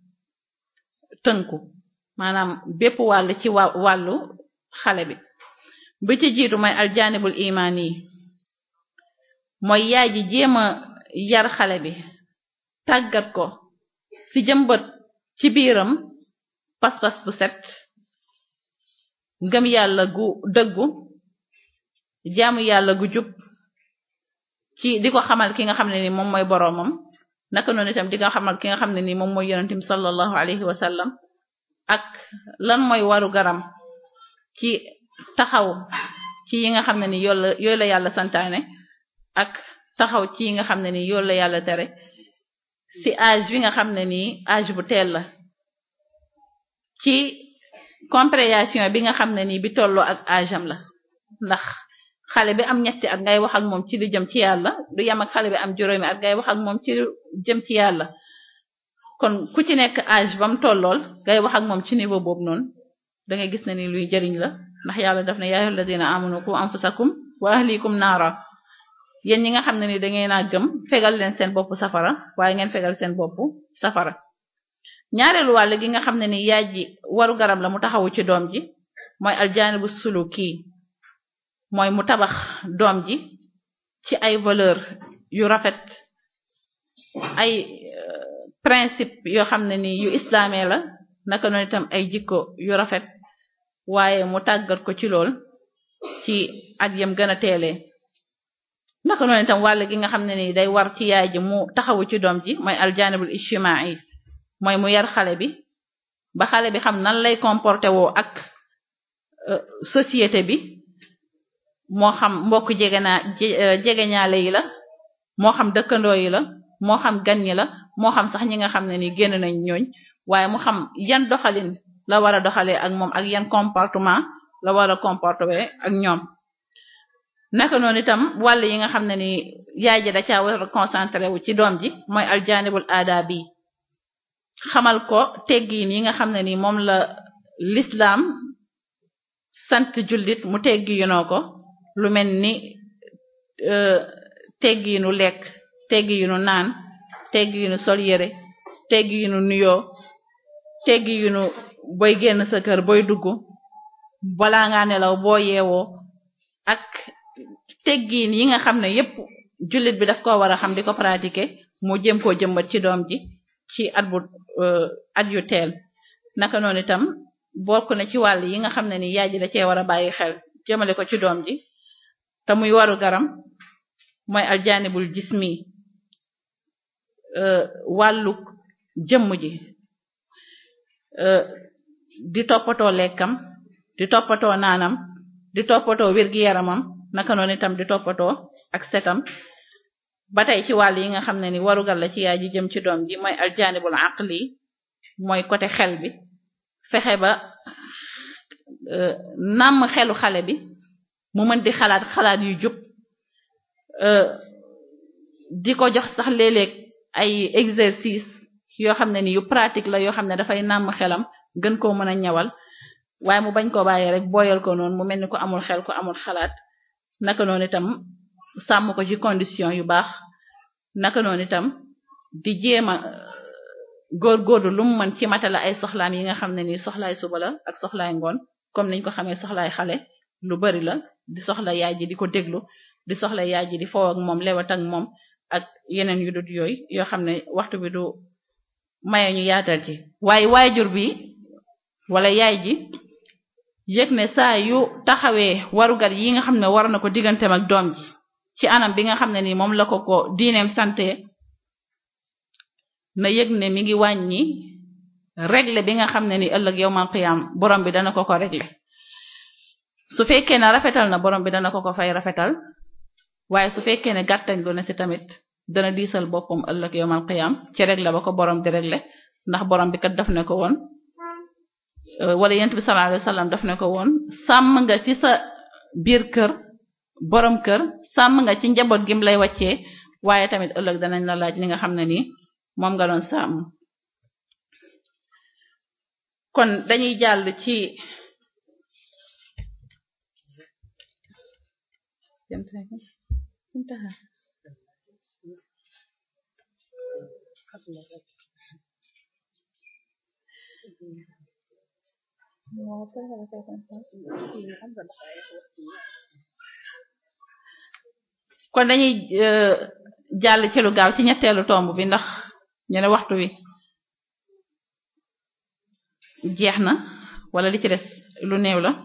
tënku maanaam bépp wàll ci wa wàllu xale bi bi ci jiitu mooy aljanibul imaan yi mooy yaay ji jéem a yar xale bi tàggat ko ci jëmbët ci biiram pas-pas bu set ngëm yàlla gu dëggu jaamu yàlla gu jub ci di ko xamal ki nga xam ne ni moom mooy boroomam naka noonu itam di ko xamal ki nga xam ne ni moom mooy yonentim sallallahu alayhi wa sallam ak lan mooy waru garam ci taxaw ci yi nga xam ne ni yooyu la yooyu la yàlla santaane ak taxaw ci yi nga xam ne ni yooyu la yàlla tere ci âge bi nga xam ne nii âge bu teel la ci compréhension bi nga xam ne nii bi tolloo ak âge am la ndax xale bi am ñetti at ngay wax ak moom ci lu jëm ci yàlla du yem ak xale bi am juróomi at ngay wax ak moom ci lu jëm ci yàlla kon ku ci nekk âge ba mu tollool ngay wax ak moom ci niveau boobu noonu da ngay gis ne ni luy jëriñ la ndax yàlla daf ne yaa ayyuhal ladina amanu qu anfusakum wa ahlikum naara yéen ñi nga xam ne ni da ngeen a gëm fegal leen seen bopp safara waaye ngeen fegal seen bopp safara ñaareelu wàll gi nga xam ne ni yaay ji waru garam la mu taxawu ci doom ji mooy aljaanibu suluki mooy mu tabax doom ji ci ay valeur yu rafet ay principe yoo xam ne ni yu islaamee la naka noonu itam ay jikko yu rafet waaye mu tàggat ko ci lool ci at yam gën a teelee naka noonu itam wàll gi nga xam ne ni day war ci yaay ji mu taxawu ci doom ji mooy aljanibul ijtimai mooy mu yar xale bi ba xale bi xam nan lay comporté woo ak société bi moo xam mbokk jege naa jege ñaale yi la moo xam dëkkandoo yi la moo xam gan ñi la moo xam sax ñi nga xam ne ni génn nañ ñooñ waaye mu xam yan doxalin la war a doxalee ak moom ak yan comportement la war a comporter ak ñoom naka noonu itam wàll yi nga xam ne ni yaay ji da caa war a concentré wu ci doom ji mooy aljanibul adabi xamal ko teggiin yi nga xam ne ni moom la l'islam sant jullit mu teggi yunoo ko lu mel ni teggiinu lekk teggiinu naan teggiinu sol yére teggiinu nuyoo teggiinu boy génn sa kër boy dugg balaa ngaa nelaw boo yeewoo ak teggiin yi nga xam ne yépp jullit bi daf ko war a xam di ko pratiquer mu jëm koo jëmbat ci doom ji ci at bu at yu teel naka noonu itam bokk na ci wàll yi nga xam ne ni yaay ji da cee war a bàyyi xel jëmale ko ci doom ji te muy waru garam mooy aljanibul jismi wàllu jëmm ji di toppatoo lekkam di toppatoo naanam di toppatoo wér-gi-yaramam naka noonu itam di toppatoo ak setam ba tey ci wàll yi nga xam ne ni warugal la ci yaay ji jëm ci doom ji mooy aljanibul aqli mooy côté xel bi fexe ba nàmm xelu xale bi mu mën di xalaat xalaat yu jub di ko jox sax léeg-léeg ay exercice yoo xam ne ni yu pratique la yoo xam ne dafay nàmm xelam gën koo mën a ñawal waaye mu bañ koo bàyyi rek booyal ko noonu mu mel ni ko amul xel ko amul xalaat naka noonu itam sàmm ko ci condition yu baax naka noonu itam di jéem a góorgóorlu lu mu mën ci matala ay soxlaam yi nga xam ne ni soxlaay suba la ak soxlaay ngoon comme niñ ko xamee soxlaay xale lu bari la di soxla yaay ji di ko déglu di soxla yaay ji di foow ak moom lewat ak moom ak yeneen yu dut yooyu yoo xam ne waxtu bi du maye ñu yaatal ci waaye waajur bi wala yaay ji yëg ne saa yu taxawee warugar yi nga xam ne war na ko digganteem ak doom ji ci anam bi nga xam ne ni moom la ko ko diineem sante na yëg ne mi ngi wàññi régler bi nga xam ne ni ëllëg yowmal qiyam borom bi dana ko ko régler su fekkee ne rafetal na borom bi dana ko ko fay rafetal waaye su fekkee ne gàttañ lu ne ci tamit dana diisal boppam ëllëg yowmal qiyam ci régler ba ko borom di régler ndax borom bi kat daf ne ko woon wala yent bi sallallahu alayhi wasallam daf ne ko woon sàmm nga ci sa biir kër borom kër sàmm nga ci njaboot gim lay wàccee waaye tamit ëllëg danañ la laaj li nga xam ne nii moom nga doon sàmm kon dañuy jàll ci kon dañuy jàll ci lu gaaw ci ñetteelu tomb bi ndax ñu ne waxtu wi jeex na wala li ci des lu néew la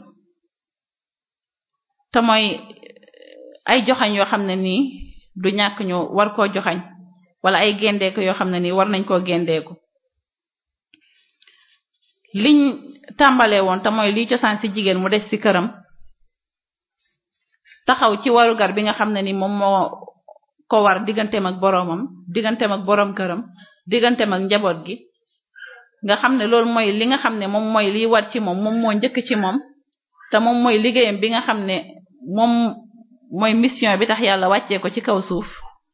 te mooy ay joxañ yoo xam ne nii du ñàkk ñu war koo joxañ wala ay gendeeku yoo xam ne nii war nañ koo gendeeku liñ tàmbalee woon te mooy liy cosaan ci jigéen mu des ci këram taxaw ci warugar bi nga xam ne ni moom moo ko war digganteem ak boroomam digganteem ak boroom këram digganteem ak njaboot gi nga xam ne loolu mooy li nga xam ne moom mooy liy war ci moom moom moo njëkk ci moom te moom mooy liggéeyam bi nga xam ne moom mooy mission bi tax yàlla wàccee ko ci kaw suuf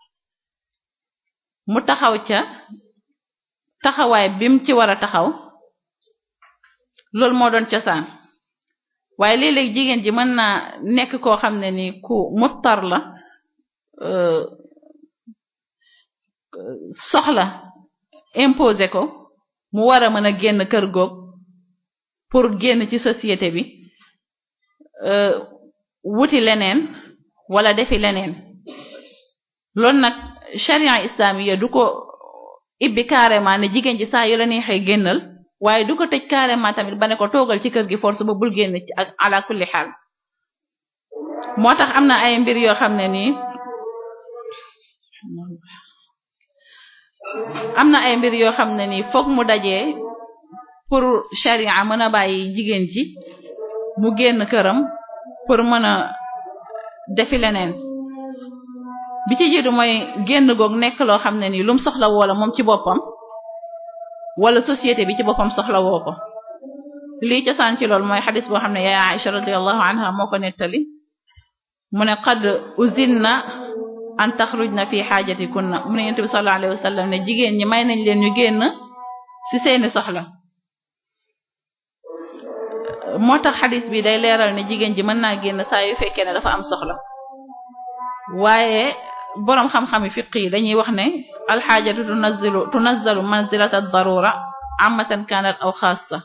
mu taxaw ca taxawaay bim ci war a taxaw loolu moo doon cosaan waaye léeg-léeg jigéen ji mën naa nekk koo xam ne ni ku muttar la soxla imposé ko mu war a mën a génn kër goog pour génn ci société bi wuti leneen wala defi leneen loolu nag sharia islamiya du ko ibbi carrément ne jigéen ji saa yu la neexee génnal waaye du ko tëj carrément tamit ba ne ko toogal ci kër gi force ba bul génn ci ak ala kulli xaal moo tax am na ay mbir yoo xam ne nii am na ay mbir yoo xam ne nii fokk mu dajee pour sharia mën a bàyyi jigéen ji mu génn këram pour mën a defi leneen bi ci jiitu mooy génn goog nekk loo xam ne nii lum soxla woola moom ci boppam wala société bi ci boppam soxla woo ko lii cosaan ci loolu mooy xadis boo xam ne yaay Aisha radiyallahu anha moo ko nettali mu ne qad uzinna an taxrujna fi xaajatikunna mu ne yonent bi sallallahu alayhi wasallam ne jigéen ñi may nañ leen ñu génn ci seeni soxla moo tax xadis bi day leeral ne jigéen ji mën naa génn saa yu fekkee ne dafa am soxla waaye boroom xam-xami fiq yi dañuy wax ne alxaajatu tunazzilu tunazzalu manzilata darura amatan kanat aw xaassa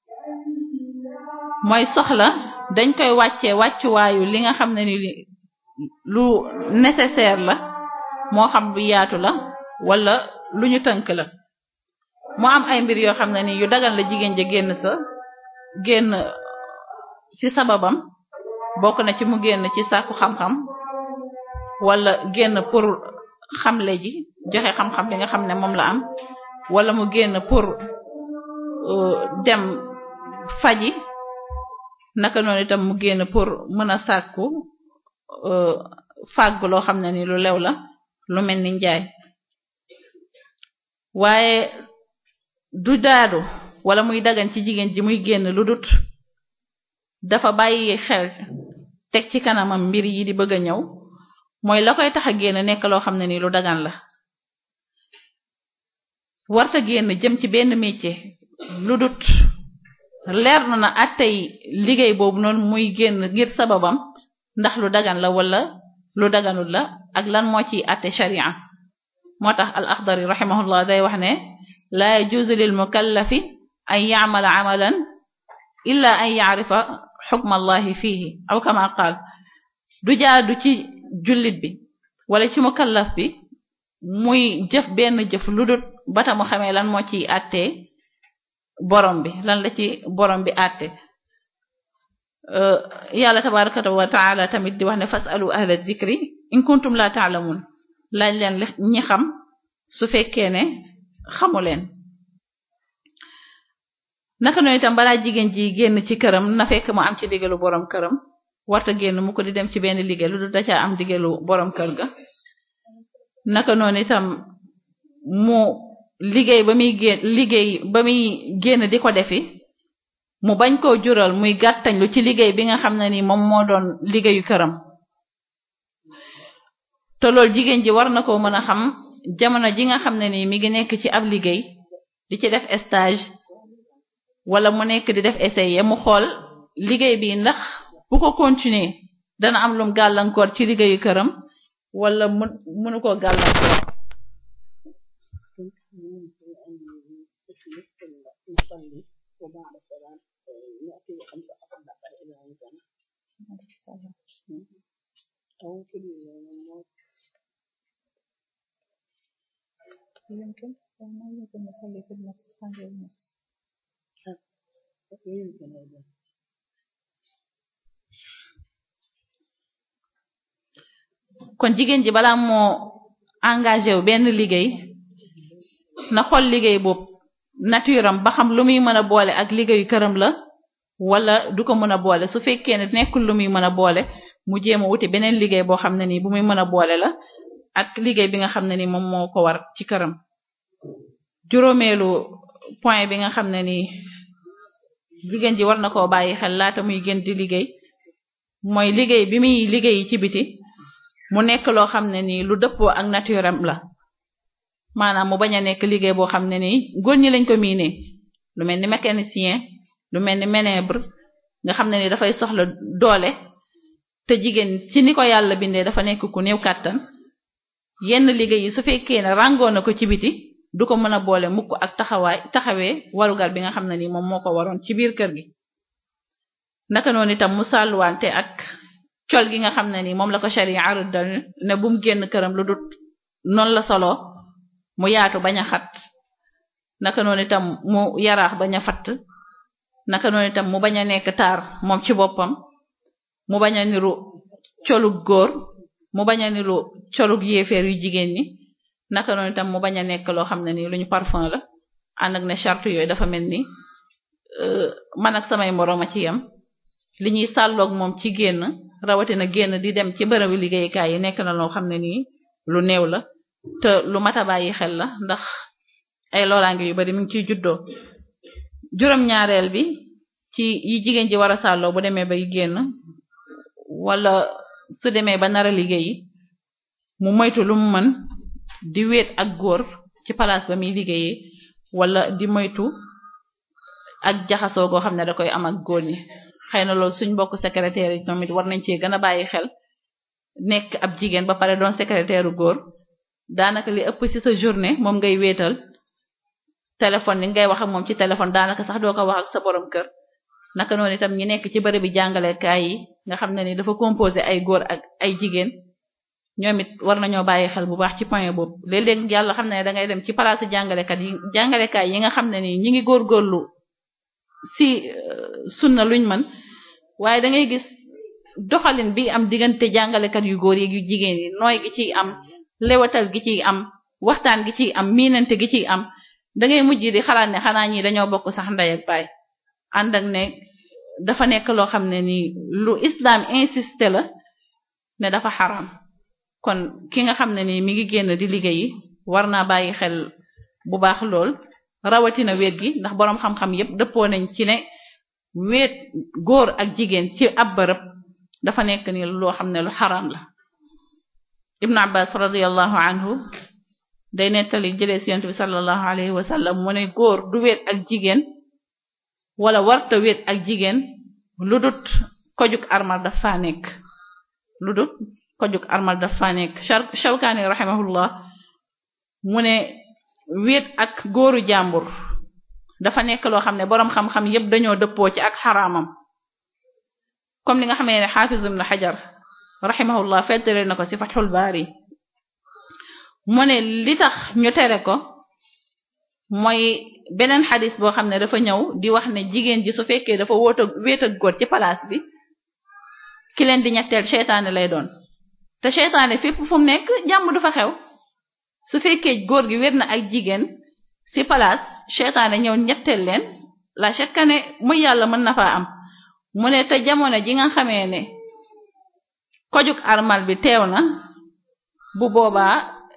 mooy soxla dañ koy wàccee wàccuwaayu li nga xam ne ni lu nécessaire la moo xam bu yaatu la wala lu ñu tënk la moo am ay mbir yoo xam ne ni yu dagal la jigéen ja génn sa génn ci sababam bokk na ci mu génn ci sàkku xam-xam wala génn pour xamle ji joxe xam-xam bi nga xam ne moom la am wala mu génn pour dem faji naka noonu itam mu génn pour mën a sàkku fàgg loo xam ne ni lu lew la lu mel ni njaay waaye du daadu wala muy dagan ci jigéen ji muy génn lu dut dafa bàyyi xel teg ci kanamam mbir yi di bëgg a ñëw mooy la koy tax a génn nekk loo xam ne ni lu dagan la warta génn jëm ci benn métier lu dut leer na na attey liggéey boobu noonu muy génn ngir sababam ndax lu dagan la wala lu daganul la ak lan moo ciy atte sharia moo tax al axdari rahimahullah day wax ne la yajuzu lil mukallafi an ya'mala amalan illa an ya'rifa xukma allahi fihi aw kama qaal du jaadu ci jullit bi wala ci mukallaf bi muy jëf benn jëf lu dut bata mu xamee lan moo ciy àttee borom bi lan la ci borom bi àtte yàlla tabaraka wa taala tamit di wax ne fasalu ahla dhikri in kuntum la ta'lamun laaj leen ñi xam su fekkee ne xamu leen naka noonu itam balaa jigéen ji génn ci këram na fekk mu am ci digalu borom këram warta génn mu ko di dem ci benn liggéey lu dul da caa am digalu borom kër ga naka noonu itam mu liggéey ba muy génn liggéey ba muy génn di ko defi mu bañ koo jural muy gàttañlu ci liggéey bi nga xam ne ni moom moo doon liggéeyu këram te loolu jigéen ji war na koo mën a xam jamono ji nga xam ne ni mi ngi nekk ci ab liggéey di ci def stage wala mu nekk di def essai mu xool liggéey bi ndax bu ko continuer dana am lum gàllankoor ci liggéeyu këram wala mu mënu koo gàllankoor يمكن ما يمكن نصلي في النص ثانية ونص kon jigéen ji balaa moo engagé wu benn liggéey na xool liggéey boobu nature am ba xam lu muy mën a boole ak liggéeyu këram la wala du ko mën a boole su fekkee ne nekkul lu muy mën a boole mu jéem a wuti beneen liggéey boo xam ne nii bu muy mën a boole la ak liggéey bi nga xam ne ni moom moo ko war ci këram juróomeelu point bi nga xam ne nii jigéen ji war na koo bàyyi xel laata muy gën di liggéey mooy liggéey bi muy liggéey ci biti mu nekk loo xam ne nii lu dëppoo ak nature am la maanaam mu bañ a nekk liggéey boo xam ne nii góor ñi lañ ko miinee lu mel ni mécanicien lu mel ni ménèbre nga xam ne ni dafay soxla doole te jigéen ci ni ko yàlla bindee dafa nekk ku néew kàttan yenn liggéey yi su fekkee ne ràngoo na ko ci biti du ko mën a boole mukk ak taxawaay taxawee warugar bi nga xam ne ni moom moo ko waroon ci biir kër gi naka noonu itam mu sàlluwante ak col gi nga xam ne ni moom la ko sharia rëddal ne bu mu génn këram lu dut noonu la solo mu yaatu bañ a xat naka noonu itam mu yaraax bañ a fatt naka noonu itam mu bañ a nekk taar moom ci boppam mu bañ a niru colug góor mu bañ a niru colug yéeféer yu jigéen ñi naka noonu itam mu bañ a nekk loo xam ne ni lu ñu parfum la ànd ak ne charte yooyu dafa mel ni man ak samay moroom a ci yam li ñuy sàlloog moom ci génn rawatina génn di dem ci bërëbu liggéeykaay yi nekk na loo xam ne nii lu néew la te lu mat a bàyyi xel la ndax ay loraange yu bari mi ngi ciy juddoo juróom-ñaareel bi ci yi jigéen ji war a sàlloo bu demee bay génn wala su demee ba nar a liggéeyi mu moytu lu mu mën di wéet ak góor ci palaas ba muy liggéeyee wala di moytu ak jaxasoo goo xam ne da koy am ak góor ñi xëy na loolu suñ mbokk secrétaire yi tamit war nañ cee gën a bàyyi xel nekk ab jigéen ba pare doon secrétaire u góor daanaka li ëpp ci sa journée moom ngay wéetal téléphone ni ngay wax ak moom ci téléphone daanaka sax doo ko wax ak sa borom kër naka noonu itam ñi nekk ci bërëb bi jàngalekaay yi nga xam ne ni dafa composé ay góor ak ay jigéen ñoom it war nañoo bàyyi xel bu baax ci point boobu léeg-léeg yàlla xam ne da ngay dem ci palaasu jàngalekat yi jàngalekaay yi nga xam ne ni ñi ngi góorgóorlu si sunna luñ mën waaye da ngay gis doxalin bi am diggante jàngalekat yu góor yi yu jigéen yi nooy gi ciy am lewatal gi ciy am waxtaan gi ciy am miinante gi ciy am da ngay mujj di xalaat ne xanaa ñi dañoo bokk sax ndey ak baay ànd ak ne dafa nekk loo xam ne ni lu islam insisté la ne dafa xaram kon ki nga xam ne ni mi ngi génn di liggéeyi war naa bàyyi xel bu baax lool rawatina wéet gi ndax boroom xam-xam yépp dëppoo nañ ci ne wéet góor ak jigéen ci ab bërëb dafa nekk ni loo xam ne lu xaram la ibnu abbas radiallahu anhu day nettali jëlee ci yonent bi sallallahu alayhi wa sallam mu ne góor du wéet ak jigéen wala warta wéet ak jigéen lu dut kojug armal daf faa nekk lu dut kojug armal daf faa nekk Shawkaani rahimahullah mu ne wéet ak góoru jàmbur dafa nekk loo xam ne boroom xam-xam yépp dañoo dëppoo ci ak xaraamam comme li nga xamee ne xaafiz ibn xajar rahimahullah fettale na ko ci fathul baari mu ne li tax ñu tere ko mooy beneen xadis boo xam ne dafa ñëw di wax ne jigéen ji su fekkee dafa wóota wéet ak góor ci place bi ki leen di ñetteel seytaane lay doon te seytaane fépp fu mu nekk jàmm du fa xew su fekkee góor gi wér na ak jigéen ci place seytaane ñëw ñetteel leen la chaque ne muy yàlla mën na faa am mu ne te jamono ji nga xamee ne kojuk armal bi teew na bu boobaa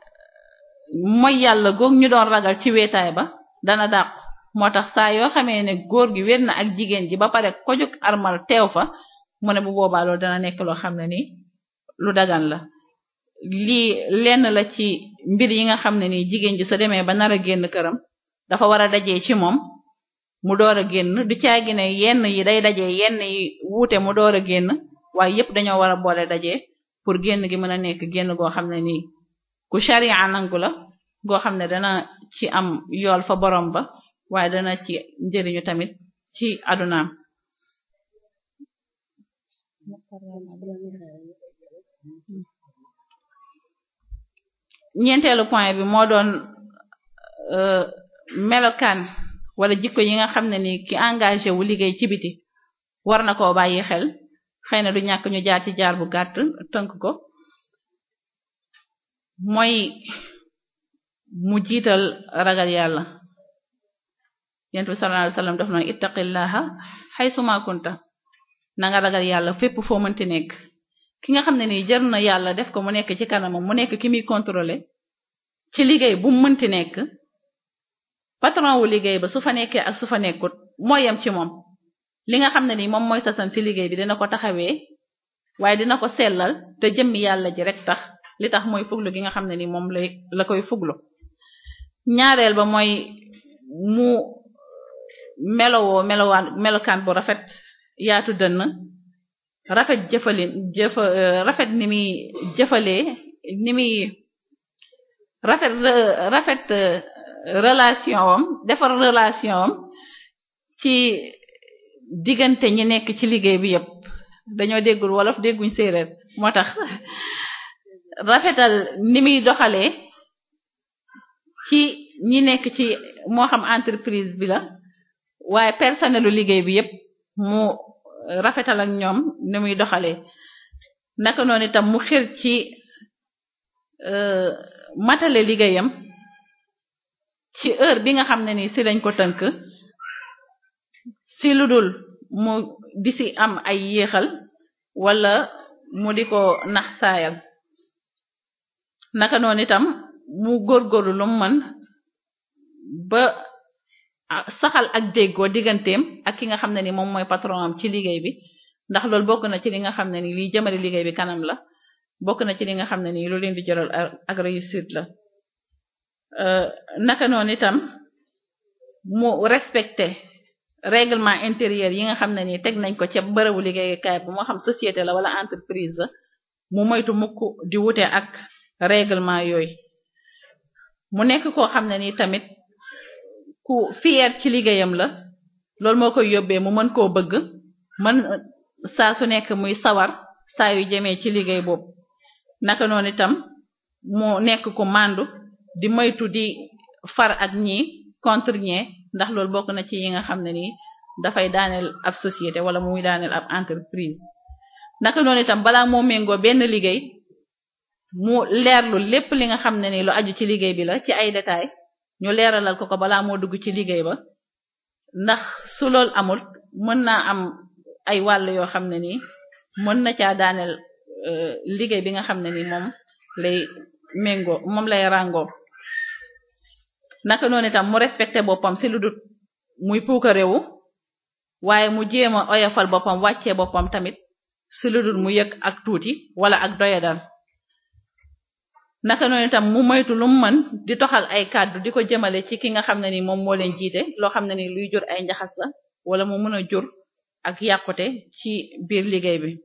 mooy yàlla goog ñu doon ragal ci wéetaay ba dana dàqu moo tax saa yoo xamee ne góor gi wér na ak jigéen ji ba pare kojuk armal teew fa mu ne bu boobaa loolu dana nekk loo xam ne ni lu dagan la lii lenn la ci mbir yi nga xam ne ni jigéen ji su demee ba nar a génn këram dafa war a dajee ci moom mu door a génn du caagi ne yenn yi day dajee yenn yi wuute mu door a génn waaye yépp dañoo war a boole dajee pour génn gi mën a nekk génn goo xam ne nii ku sharia nangu la goo xam ne dana ci am yool fa borom ba waaye dana ci njëriñu tamit ci adunaam ñeenteelu point bi moo doon melokaan wala jikko yi nga xam ne ni ki engagé wu liggéey ci biti war na koo bàyyi xel xëy na du ñàkk ñu jaar ci jaar bu gàtt tënk ko mooy mu jiital ragal yàlla yent bi sallallahu alayhi wasallam daf noon ittaqillaha haysuma kunta na nga ragal yàlla fépp foo mënti nekk ki nga xam ne nii jër na yàlla def ko mu nekk ci kanamam mu nekk ki muy contrôler ci liggéey bu mu mënti nekk patron wu liggéey ba su fa nekkee ak su fa nekkut moo yem ci moom li nga xam ne nii moom mooy sasam ci liggéey bi dina ko taxawee waaye dina ko sellal te jëmmi yàlla ji rek tax li tax mooy fuglu gi nga xam ne ni moom lay la koy fuglu ñaareel ba mooy mu melowoo melowaan melokaan bu rafet yaatu dënn rafet jëfalin jëfa rafet ni muy jëfalee ni muy rafet rafet relation am defar relation am ci diggante ñi nekk ci liggéey bi yépp dañoo déggul wolof dégguñ séeréer moo tax rafetal ni muy doxalee ci ñi nekk ci moo xam entreprise bi la waaye personnelu liggéey bi yépp mu rafetal ak ñoom ni muy doxalee naka noonu itam mu xir ci matale liggéeyam ci heure bi nga xam ne ni si lañ ko tënk si lu dul mu di si am ay yéexal wala mu di ko nax saayal naka noonu itam mu góorgóorlu lu mu mën ba saxal ak déggoo digganteem ak ki nga xam ne ni moom mooy patron am ci liggéey bi ndax loolu bokk na ci li nga xam ne ni liy jëmale liggéey bi kanam la bokk na ci li nga xam ne ni lu leen di jëral ak réussite la naka noonu itam mu respecté règlement intérieur yi nga xam ne ni teg nañ ko ca bërëbu liggéeyukaay bu moo xam société la wala entreprise la mu moytu mukk di wute ak règlement yooyu mu nekk koo xam ne ni tamit ku fier ci liggéeyam la loolu moo koy yóbbee mu mën koo bëgg mën saa su nekk muy sawar saa yu jëmee ci liggéey boobu naka noonu itam mu nekk ku màndu di moytu di far ak ñi contre ñee ndax loolu bokk na ci yi nga xam ne nii dafay daaneel ab société wala muy daaneel ab entreprise naka noonu itam balaa moo méngoo benn liggéey mu leerlu lépp li nga xam ne ni lu aju ci liggéey bi la ci ay détails ñu leeralal ko ko balaa moo dugg ci liggéey ba ndax su loolu amul mën naa am ay wàll yoo xam ne nii mën na caa daaneel liggéey bi nga xam ne ni moom lay méngoo moom lay ràngoo naka noonu itam mu respecté boppam ci lu dut muy puukarewu waaye mu jéem a oyofal boppam wàccee boppam tamit ci lu dut mu yëg ak tuuti wala ak doyadal naka noonu itam mu moytu lu mu mën di toxal ay kàddu di ko jëmale ci ki nga xam ne ni moom moo leen jiite loo xam ne ni luy jur ay njaxas la wala mu mën a jur ak yàqute ci biir liggéey bi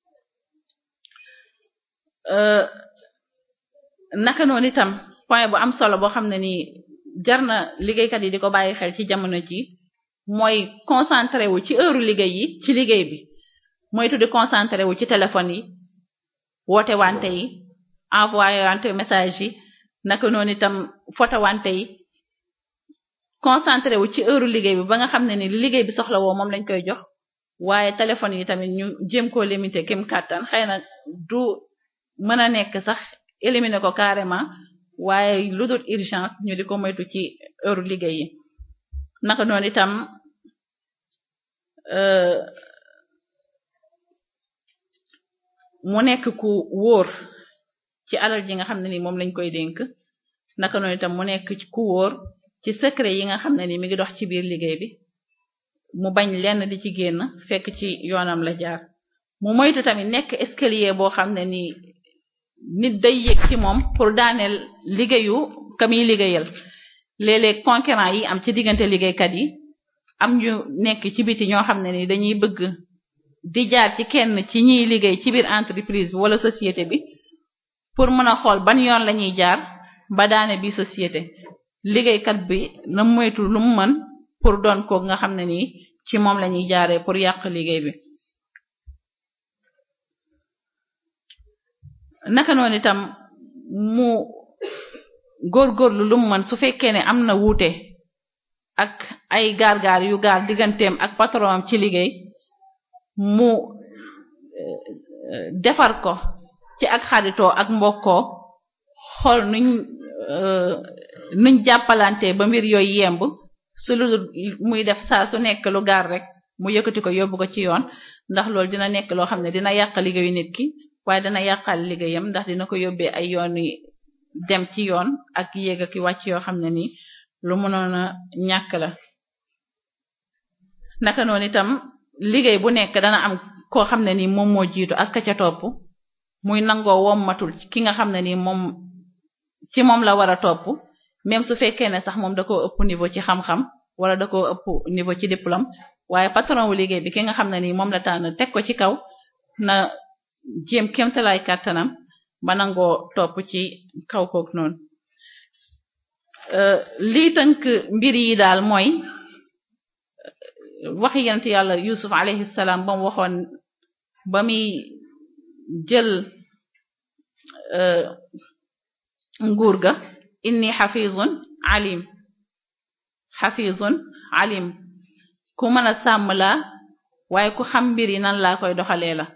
naka noonu itam point bu am solo boo xam ne ni jar na liggéeykat yi di ko bàyyi xel ci jamono ji mooy concentré wu ci heure liggéey yi ci liggéey bi moytu di concentré wu ci téléphone yi woote wante yi envoyé wante message yi naka noonu itam photo wante yi concentré wu ci heure liggéey bi ba nga xam ne ni liggéey bi soxla woo moom lañ koy jox waaye téléphone yi tamit ñu jéem koo limité kim kàttan xëy na du mën a nekk sax éliminer ko carrément waaye lu dul urgence ñu di ko moytu ci heure liggéey yi naka noonu itam mu nekk ku wóor ci alal ji nga xam ne ni moom lañ koy dénk naka noonu itam mu nekk ku wóor ci secret yi nga xam ne ni mi ngi dox ci biir liggéey bi mu bañ lenn di ci génn fekk ci yoonam la jaar mu moytu tamit nekk escalier boo xam ne ni nit day yëg ci moom pour daaneel liggéeyu ka muy liggéeyal léeg-léeg concurrent yi am ci diggante liggéeykat yi am ñu nekk ci biti ñoo xam ne ni dañuy bëgg di jaar ci kenn ci ñiy liggéey ci biir entreprise bi wala société bi pour mën a xool ban yoon la ñuy jaar ba daane bi société liggéeykat bi na moytu lu mu mën pour doon ko nga xam ne nii ci moom la ñuy jaaree pour yàq liggéey bi naka noonu itam mu góorgóorlu lu mu mën su fekkee ne am na wuute ak ay gaar-gaar yu gaar digganteem ak patron am ci liggéey mu defar ko ci ak xaritoo ak mbokkoo xool nuñ nuñ jàppalante ba mbir yooyu yemb su lu muy def saa su nekk lu gaar rek mu yëkkati ko yóbbu ko ci yoon ndax loolu dina nekk loo xam ne dina yàq liggéeyu nit ki waaye dana yàqal liggéeyam ndax dina ko yóbbee ay yoon yi dem ci yoon ak yéeg ak wàcc yoo xam ne ni lu mënoon a ñàkk la naka noonu itam liggéey bu nekk dana am koo xam ne ni moom moo jiitu ak ka ca topp muy nangoo wommatul ki nga xam ne ni moom ci moom la war a topp même su fekkee ne sax moom da koo ëpp niveau ci xam-xam wala da koo ëpp niveau ci diplôme waaye patron wu liggéey bi ki nga xam ne ni moom la tànn teg ko ci kaw na jéem kéemtalaay kàttanam ba nangoo topp ci kaw kook noonu lii tënk mbir yi daal mooy waxi yonent yàlla Yusuf alayhi salaam ba mu waxoon ba muy jël nguur ga inni xafizun alim xafizun alim ku mën a sàmm laa waaye ku xam mbir yi nan laa koy doxalee la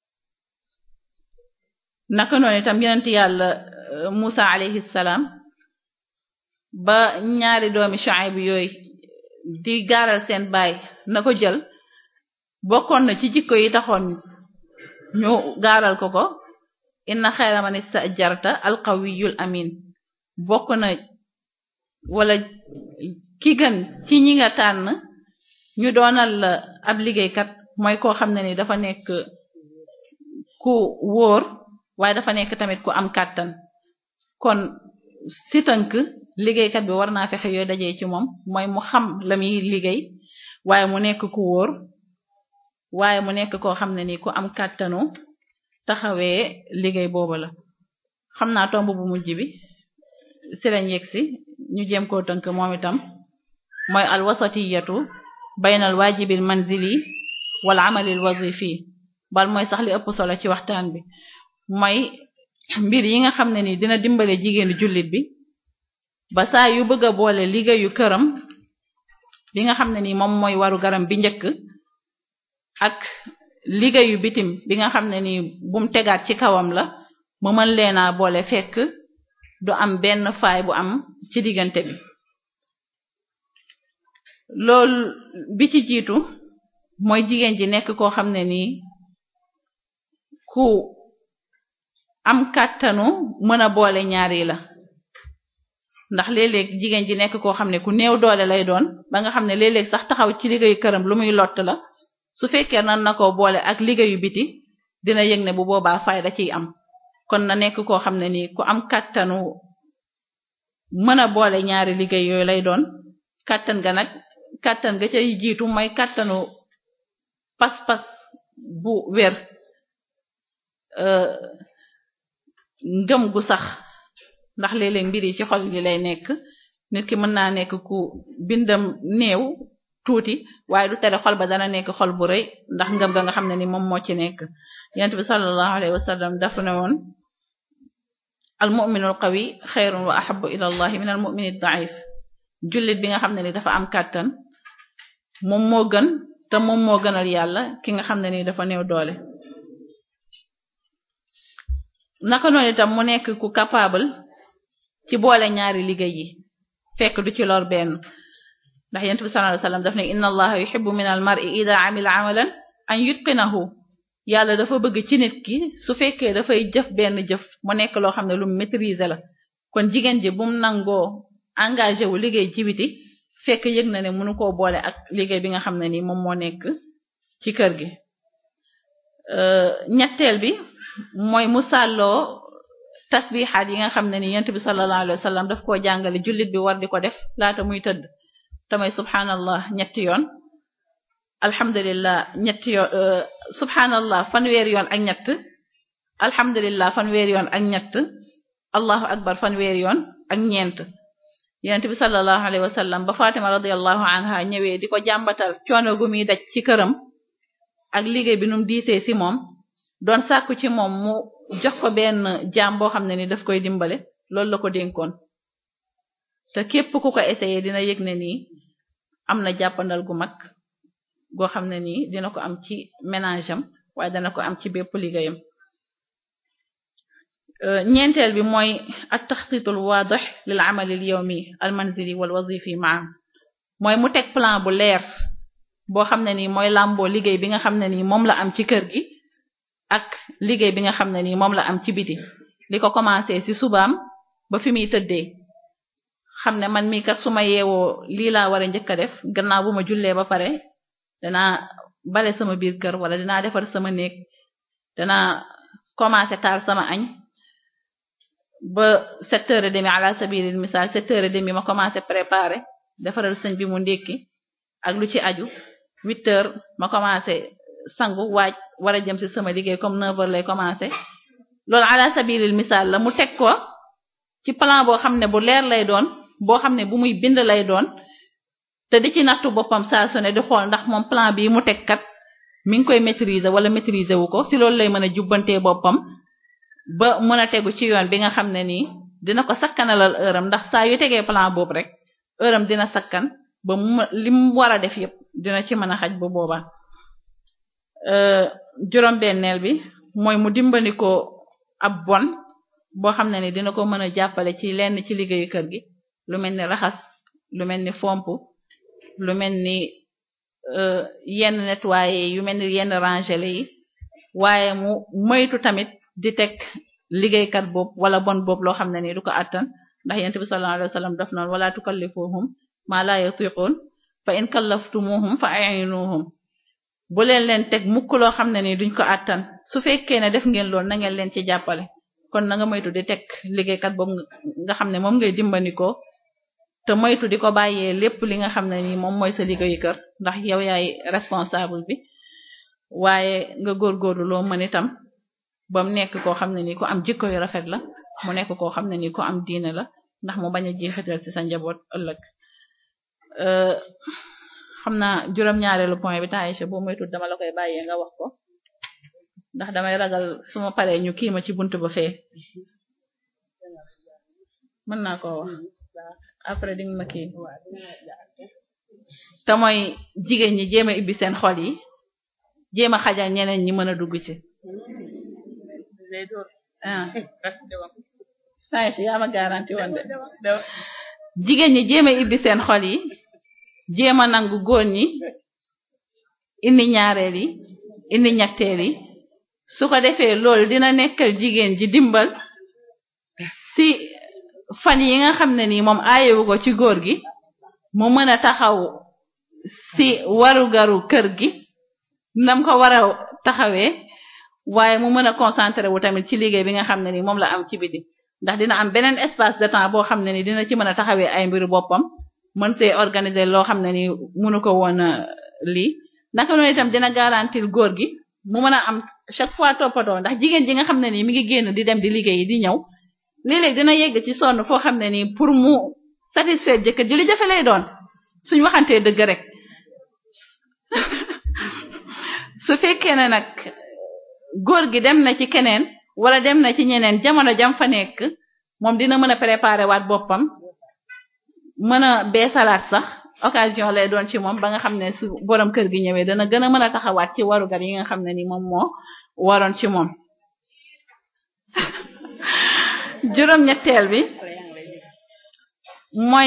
naka noonu itam yonent yàlla Musa alayhi salaam ba ñaari doomi Shuayb yooyu di gaaral seen baay na ko jël bokkoon na ci jikko yi taxoon ñu gaaral ko ko inna xayra man istajarta alqawiyul amin bokk na wala ki gën ci ñi nga tànn ñu doonal la ab liggéeykat mooy koo xam ne ni dafa nekk ku wóor waaye dafa nekk tamit ku am kàttan kon si tënk liggéeykat bi war naa fexe yooyu dajee ci moom mooy mu xam la muy liggéey waaye mu nekk ku wóor waaye mu nekk koo xam ne ni ku am kàttanu taxawee liggéey boobu la xam naa tomb bu mujj bi si lañ yegsi ñu jéem koo tënk moom itam mooy al wasatiyatu baynal waajibil manzili wal amalil wazifi bal mooy sax li ëpp solo ci waxtaan bi mooy mbir yi nga xam ne ni dina dimbale jigéenu jullit bi ba saa yu bëgg a boole liggéeyu këram bi nga xam ne ni moom mooy waru garam bi njëkk ak liggéeyu bitim bi nga xam ne ni bum tegaat ci kawam la mu mën leena boole fekk du am benn faay bu am ci diggante bi loolu bi ci jiitu mooy jigéen ji nekk koo xam ne nii ku am kàttanu mën a boole ñaar yi la ndax léeg-léeg jigéen ji nekk koo xam ne ku néew doole lay doon ba nga xam ne léeg-léeg sax taxaw ci liggéeyu këram lu muy lott la su fekkee nan na ko boole ak liggéeyu biti dina yëg ne bu boobaa fayda ciy am kon na nekk koo xam ne nii ku am kàttanu mën a boole ñaari liggéey yooyu lay doon kàttan ga nag kàttan ga cay jiitu mooy kàttanu pas-pas bu wér ngëm gu sax ndax léeg-léeg mbir yi ci xol yi lay nekk nit ki mën naa nekk ku bindam néew tuuti waaye du tere xol ba dana nekk xol bu rëy ndax ngëm ga nga xam ne ni moom moo ci nekk yonent bi sallallahu alayhi wasallam dafa ne woon al mu'minu al qawi xayrun wa ahabbu ila allahi min al mu'mini da'if jullit bi nga xam ne ni dafa am kàttan moom moo gën te moom moo gënal yàlla ki nga xam ne ni dafa néew doole naka noonu itam mu nekk ku capable ci boole ñaari liggéey yi fekk du ci lor benn ndax yonent bi sallallahu alayhi wasallam daf ne inna allaha yuhibbu min al mar'i idha amila amalan an yutqinahu yàlla dafa bëgg ci nit ki su fekkee dafay jëf benn jëf mu nekk loo xam ne lu maîtriser la kon jigéen ji bu mu nangoo engagé wu liggéey ci biti fekk yëg na ne mënu koo boole ak liggéey bi nga xam ne ni moom moo nekk ci kër gi ñetteel bi mooy mu sàlloo tasbihaat yi nga xam ne ni yonent bi sallallahu alayhi wasallam daf koo jàngale jullit bi war di ko def laata muy tëdd tamay subhanallah ñetti yoon alhamdulillah ñetti yoon subhanallah fanweer yoon ak ñett alhamdulillah fanweer yoon ak ñett allahu akbar fanweer yoon ak ñeent yonent bi sallallahu alayhi wasallam ba Fatima radiyallahu anha ñëwee di ko jàmbatal coono gu muy daj ci këram ak liggéey bi num diisee ci moom doon sàkku ci moom mu jox ko benn jaam boo xam ne ni daf koy dimbale loolu la ko dénkoon te képp ku ko essayé dina yëg ne nii am na jàppandal gu mag goo xam ne nii dina ko am ci ménage am waaye dana ko am ci bépp liggéeyam ñeenteel bi mooy at taxtitul waadix lil amali al yawmi al manzili wal wazifi maa mooy mu teg plan bu leer boo xam ne nii mooy làmboo liggéey bi nga xam ne nii moom la am ci kër gi ak liggéey bi nga xam ne nii moom la am ci biti li ko commencé ci subaam ba fi muy tëddee xam ne man mii kat su ma yeewoo lii laa war a njëkk a def gannaaw bu ma jullee ba pare danaa bale sama biir kër wala dinaa defar sama néeg danaa commencé taal sama añ ba sept heures et demi ala sabilil misal sept heures et demi ma commencé préparer defaral sëñ bi mu ndékki ak lu ci aju huit heures ma commencé sangu waaj war a jëm ci sama liggéey comme neuf heures lay commencé loolu ala sabilil misal la mu teg ko ci plan boo xam ne bu leer lay doon boo xam ne bu muy bind lay doon te di ci nattu boppam saa su ne di xool ndax moom plan bii mu teg kat mi ngi koy maîtriser wala maîtriser wu ko si loolu lay mën a jubbantee boppam ba mën a tegu ci yoon bi nga xam ne nii dina ko sakkanalal heure am ndax saa yu tegee plan boobu rek heure am dina sakkan ba mu li mu war a def yépp dina ci mën a xaj bu boobaa juróom-benneel bi mooy mu dimbali ko ab bon boo xam ne ni dina ko mën a jàppale ci lenn ci liggéeyu kër gi lu mel ni raxas lu mel ni fomp lu mel ni yenn nettoyer yu mel ni yenn rangele yi waaye mu moytu tamit di teg liggéeykat boobu wala bon boobu loo xam ne ni du ko attan ndax yent bi sallallahu alayhi wasallam daf noonu wala tukallifuhum ma la yutiqun fa in kallaftumuhum fa a'inuhum bu leen leen teg mukk loo xam ne ni duñ ko attan su fekkee ne def ngeen loolu na ngeen leen ci jàppale kon na nga moytu di teg liggéeykat boobu nga xam ne moom ngay dimbandikoo te moytu di ko bàyyee lépp li nga xam ne ni moom mooy sa liggéeyu kër ndax yow yaay responsable bi waaye nga góorgóorlu loo mën itam ba mu nekk koo xam ne ni ku am jikko yu rafet la mu nekk koo xam ne ni ku am diine la ndax mu bañ a jeexital ci sa njaboot ëllëg xam naa juróom-ñaareelu point bi taayisha boo moytu dama la koy bàyyee nga wax ko ndax damay ragal su ma paree ñu kii ma ci buntu ba fee mën naa koo wax après di nga ma kii te mooy jigéen ñi jéem a ibbi seen xol yi jéem a xajal ñeneen ñi mën a dugg ci ah saa si yaa ma garanti woon de jigéen ñi jéem a ibbi seen xol yi jéem a nangu góor ñi indi ñaareel yi indi ñetteel yi su ko defee loolu dina nekkal jigéen ji dimbal si fan yi nga xam ne nii moom aayewu ko ci góor gi mu mën a taxaw si warugaru kër gi nam ko war a taxawee waaye mu mën a concentré wu tamit ci liggéey bi nga xam ne ni moom la am ci biti ndax dina am beneen espace de temps boo xam ne ni dina ci mën a taxawee ay mbiru boppam mën see organiser loo xam ne ni mënu ko woon lii naka noonu itam dina garantir góor gi mu mën a am chaque fois toppatoo ndax jigéen ji nga xam ne ni mi ngi génn di dem di liggéeyi di ñëw léeg-léeg dina yegg ci sonn foo xam ne ni pour mu satisfaire jëkkër ji lu jafe lay doon suñ waxantee dëgg rek su fekkee ne nag góor gi dem na ci keneen wala dem na ci ñeneen jamono jam fa nekk moom dina mën a préparer waat boppam mën a beesalaat sax occasion lay doon ci moom ba nga xam ne su borom kër gi ñëwee dana gën a mën a taxawaat ci warugar yi nga xam ne ni moom moo waroon ci moom juróom-ñetteel bi mooy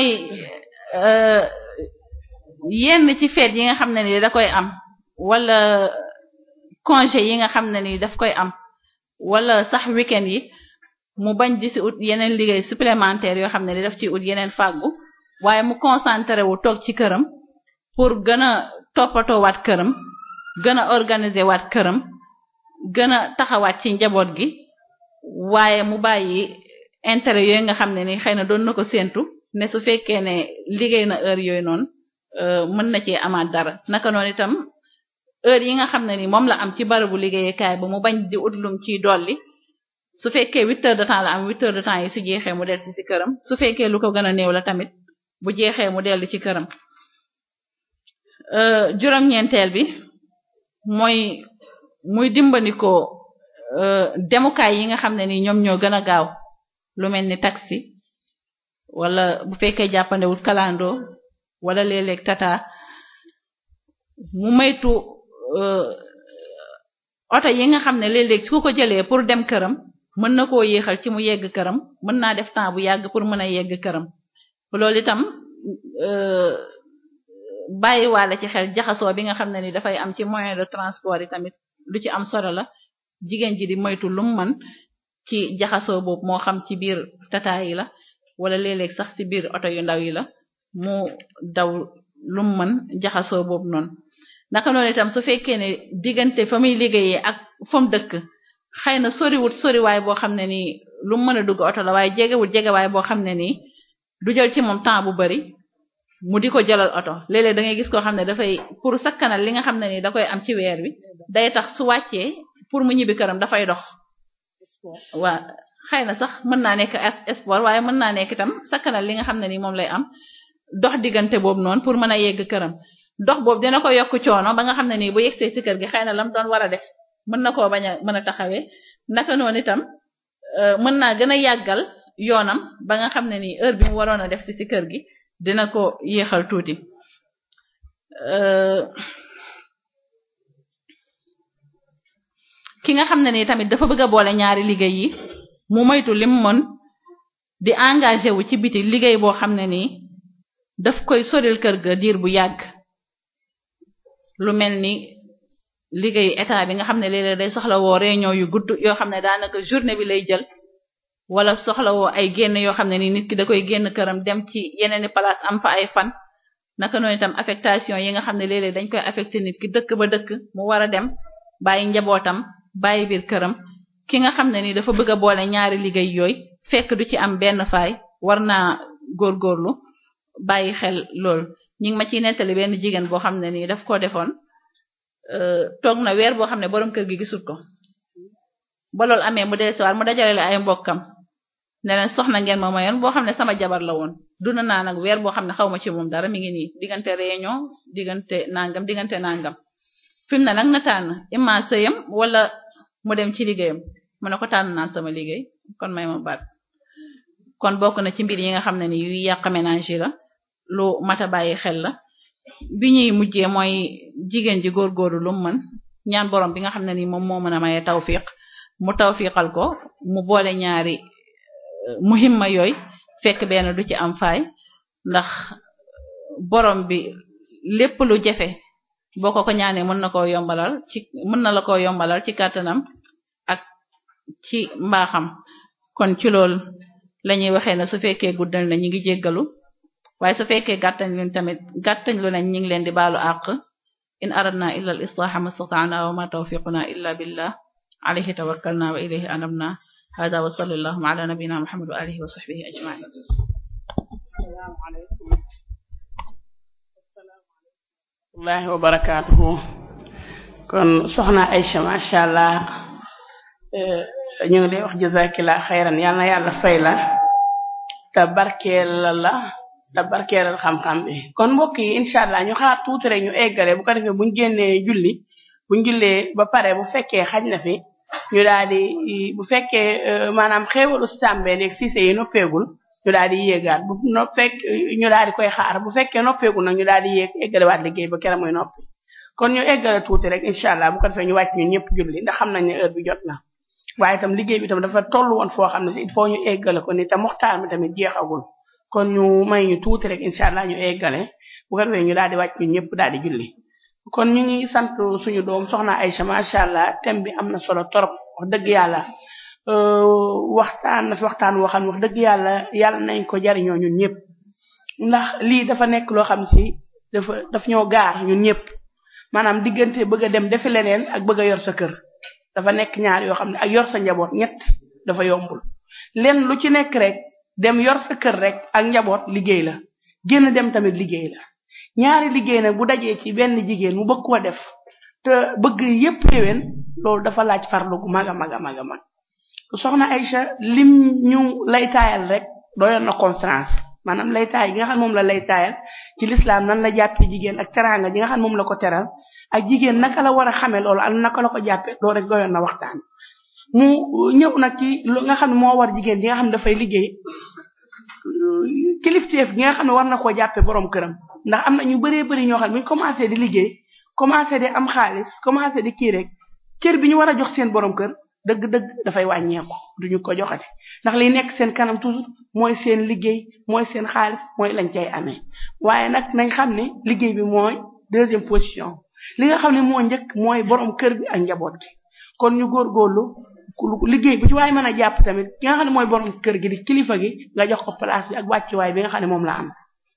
yenn ci feet yi nga xam ne ni da koy am wala congé yi nga xam ne ni daf koy am wala sax weekend yi mu bañ di si ut yeneen liggéey supplémentaire yoo xam ne ni daf ci ut yeneen fàggu waaye mu concentré wu toog ci këram pour gën a toppatoo waat këram gën a organiser waat këram gën a taxawaat ci njaboot gi waaye mu bàyyi intérêt yooyu nga xam ne ni xëy na doon na ko séentu ne su fekkee ne liggéey na heure yooyu noonu mën na cee amaat dara naka noonu itam heure yi nga xam ne ni moom la am ci barabu liggéeyukaay ba mu bañ di ut lum ciy dolli su fekkee huit heures de temps la am huit heures de temps yi su jeexee mu dellu ci këram su fekkee lu ko gën a néew la tamit bu jeexee mu dellu ci këram juróom-ñeenteel bi mooy muy dimbandikoo demukaay yi nga xam ne ni ñoom ñoo gën a gaaw lu mel ni taxi wala bu fekkee jàppandewul kalando wala léeg-léeg tata mu maytu oto yi nga xam ne léeg-léeg su ko jëlee pour dem këram mën na koo yéexal ci mu yegg këram mën naa def temps bu yàgg pour mën a yegg këram loolu itam bàyyiwaale ci xel jaxasoo bi nga xam ne ni dafay am ci moyen de transport yi tamit lu ci am solo la jigéen ji di moytu lum man ci jaxasoo boobu moo xam ci biir tata yi la wala léeg-léeg sax ci biir oto yu ndaw yi la mu daw lum mën jaxasoo boobu noonu naka noonu itam su fekkee ne diggante fa muy liggéeyee ak fa mu dëkk xëy na soriwut soriwaay boo xam ne nii lu mu mën a dugg oto la waaye jegewut jegewaay boo xam ne nii du jël ci moom temps bu bari mu di ko jëlal oto léeg-léeg da ngay gis koo xam ne dafay pour sakkanal li nga xam ne nii da koy am ci weer wi day tax su wàccee pour mu ñibbi këram dafay dox waa xëy na sax mën naa nekk sport waaye mën naa nekk itam sakkanal li nga xam ne nii moom lay am dox diggante boobu noonu pour mën a yegg këram dox boobu dina ko yokk coono ba nga xam ne nii bu yegsee ci kër gi xëy na lam doon war a def mën na koo bañ a mën a taxawee naka noonu itam mën naa gën a yàggal yoonam ba nga xam ne nii heure bi mu waroon a def ci ci kër gi dina ko yéexal tuuti ki nga xam ne nii tamit dafa bëgg a boole ñaari liggéey yi mu moytu lim mën di engagé wu ci biti liggéey boo xam ne nii daf koy soril kër ga diir bu yàgg lu mel ni liggéeyu état bi nga xam ne léeg-léeg day soxla woo réunion yu gudd yoo xam ne daanaka journée bi lay jël wala soxla woo ay génn yoo xam ne ni nit ki da koy génn këram dem ci yeneeni place am fa ay fan naka noonu itam affectation yi nga xam ne léeg-léeg dañ koy affecté nit ki dëkk ba dëkk mu war a dem bàyyi njabootam bàyyi biir këram ki nga xam ne ni dafa bëgg a boole ñaari liggéey yooyu fekk du ci am benn faay war naa góorgóorlu bàyyi xel lool ñi ngi ma ciy nettali benn jigéen boo xam ne nii daf ko defoon toog na weer boo xam ne borom kër gi gisul ko ba loolu amee mu dellusiwaat mu dajale ay mbokkam ne leen soxna ngeen ma mayoon boo xam ne sama jabar la woon duna naa nag weer boo xam ne xaw ma ci moom dara mi ngi nii diggante réunion diggante nangam diggante nangam fi mu ne nag na tànn imma sëyam wala mu dem ci liggéeyam mu ne ko tànn naa sama liggéey kon may ma baat kon bokk na ci mbir yi nga xam ne ni yuy yàq ménage yi la lu mata bàyyi xel la bi ñuy mujjee mooy jigéen ji góorgóorlu lu mu mën ñaan borom bi nga xam ne ni moom moo mën a maye tawfiq mu tawfiqal ko mu boole ñaari muhimma yooyu fekk benn du ci am faay ndax borom bi lépp lu jafe boo ko ko ñaanee mën na koo yombalal ci mën na la koo yombalal ci kàttanam ak ci mbaaxam kon ci loolu lañuy waxee ne su fekkee guddal na ñi ngi jéggalu waaye su fekkee gàttañ luñ tamit gàttañ lu nañ ñi ngi leen di baalu àq in aradna illa al islaha mastata'na wa ma tawfiquna illa billah alayhi tawakkalna wa ilayhi anabna hada wa sallallahu ala nabiyyina muhammad wa alihi wa sahbihi ajma'in assalamu alaykum wallahi wa barakatuhu kon soxna Aïcha masha Allah ñu ngi lay wax jazakillah xayran yal na yàlla fay la te barkeel la te barkeelal xam-xam bi kon mbokk yi incha allah ñu xaar tuuti rek ñu eggale bu ko defee buñ génnee julli buñ jullee ba pare bu fekkee xaj na fi ñu daal di bu fekkee maanaam xéewalu sàmbee léegi siise yi noppeegul ñu daal di yéegaat bu no fekk ñu daal di koy xaar bu fekkee noppeegul nag ñu daal di yéeg eggalewaat liggéey ba kera muy noppi kon ñu eggale tuuti rek incha allah bu ko defee ñu wàcc ñun ñëpp julli ndax xam nañ ne heure bi jot na waaye itam liggéey bi tam dafa toll woon foo xam ne si il faut ñu eggale ko ni te moxtaar mi tamit jeexagul kon ñu may ñu tuuti rek incha allah ñu eggale bu ko defee ñu daal di wàcc ñun ñëpp daal di julli kon ñu ngi sant suñu doom soxna Aïcha macha allah thème bi am na solo torop wax dëgg yàlla waxtaan na fi waxtaan woo xam ne wax dëgg yàlla yàlla nañ ko jariñoo ñun ñëpp ndax lii dafa nekk loo xam si dafa daf ñoo gaar ñun ñëpp maanaam diggante bëgg a dem defi leneen ak bëgg a yor sa kër dafa nekk ñaar yoo xam ne ak yor sa njaboot ñett dafa yombul lenn lu ci nekk rek dem yor sa kër rek ak njaboot liggéey la génn dem tamit liggéey la ñaari liggéey nag bu dajee ci benn jigéen mu bëgg koo def te bëgg yépp yéwén loolu dafa laaj farlu gu mag a mag a mag a mag soxna Aïcha lim ñu lay taayal rek doyoon na conférence maanaam lay taay gi nga xam moom la lay taayal ci l'islam nan la jàppee jigéen ak teraanga gi nga xam moom la ko teral ak jigéen naka la war a xamee loolu ak naka la ko jàppee loolu rek doyoon na waxtaan mu ñëw nag ci lu nga xam ne moo war jigéen gi nga xam ne dafay liggéey kilifteef gi nga xam ne war na koo jàppee borom këram ndax am na ñu bëree bëri ñoo xam ne bu ñu commencé di liggéey commencé di am xaalis commencé di kii rek cër bi ñu war a jox seen borom kër dëgg-dëgg dafay wàññeeku duñu ko joxati ndax li nekk seen kanam toujours mooy seen liggéey mooy seen xaalis mooy lañ cay amee waaye nag nañ xam ne liggéey bi mooy deuxième position li nga xam ne moo njëkk mooy borom kër bi ak njaboot gi kon ñu góorgóorlu liggéey bu ci waaye mën a jàpp tamit ki nga xam ne mooy borom kër gi di kilifa gi nga jox ko place bi ak wàccuwaay bi nga xam ne moom la am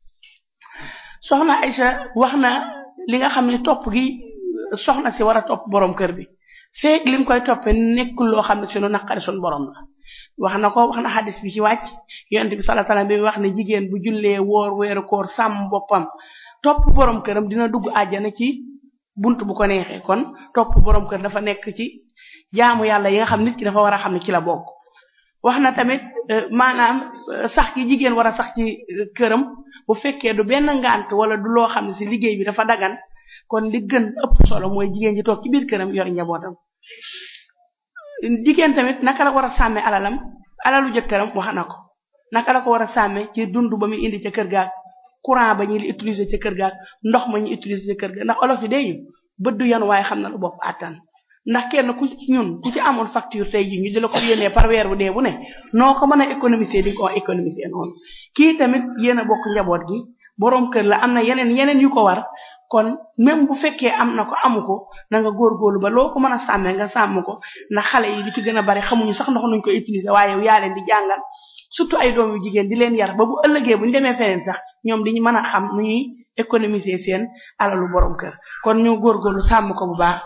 soxna Aïcha wax na li nga xam ne topp gi soxna si war a topp borom kër bi feeg lim koy toppee nekkul loo xam ne sunu naqari sunu borom la wax na ko wax na xadis bi ci wàcc yonent bi sallallahu alayhi wasallam bi wax ne jigéen bu jullee woor weeru koor sàmm boppam topp borom këram dina dugg àjjana ci bunt bu ko neexee kon topp borom kër dafa nekk ci jaamu yàlla yi nga xam nit ki dafa war a xam ne ci la bokk wax na tamit maanaam sax gi jigéen war a sax ci këram bu fekkee du benn ngant wala du loo xam ne si liggéey bi dafa dagan kon li gën ëpp solo mooy jigéen ji toog ci biir këram yor njabootam jigéen tamit naka la war a sàmme alalam alalu jëkkëram wax na ko naka la ko war a sàmme ci dund ba muy indi ca kër gaak courant ba ñuy utiliser ca kër gaak ndox ma ñuy utiliser ca kër ga ndax olof yi day bët du yan waaye xam na lu bopp àttan ndax kenn ku ci ñun ku ci amoon facture tey ji ñu di la ko yónnee par weer bu dee bu ne noo ko mën a économiser di nga ko économiser noonu kii tamit yéen a bokk njaboot gi boroom kër la am na yeneen yeneen yu ko war kon même bu fekkee am na ko amu ko na nga góorgóorlu ba loo ko mën a sàmmee nga sàmm ko ndax xale yi li ci gën a bari xamuñu sax ndox nuñ ko utiliser waaye yow yaa leen di jàngal surtout ay doom yu jigéen di leen yar ba bu ëllëgee bu ñu demee feneen sax ñoom diñu mën a xam nu ñuy économiser seen alalu borom kër kon ñu góorgóorlu sàmm ko bu baax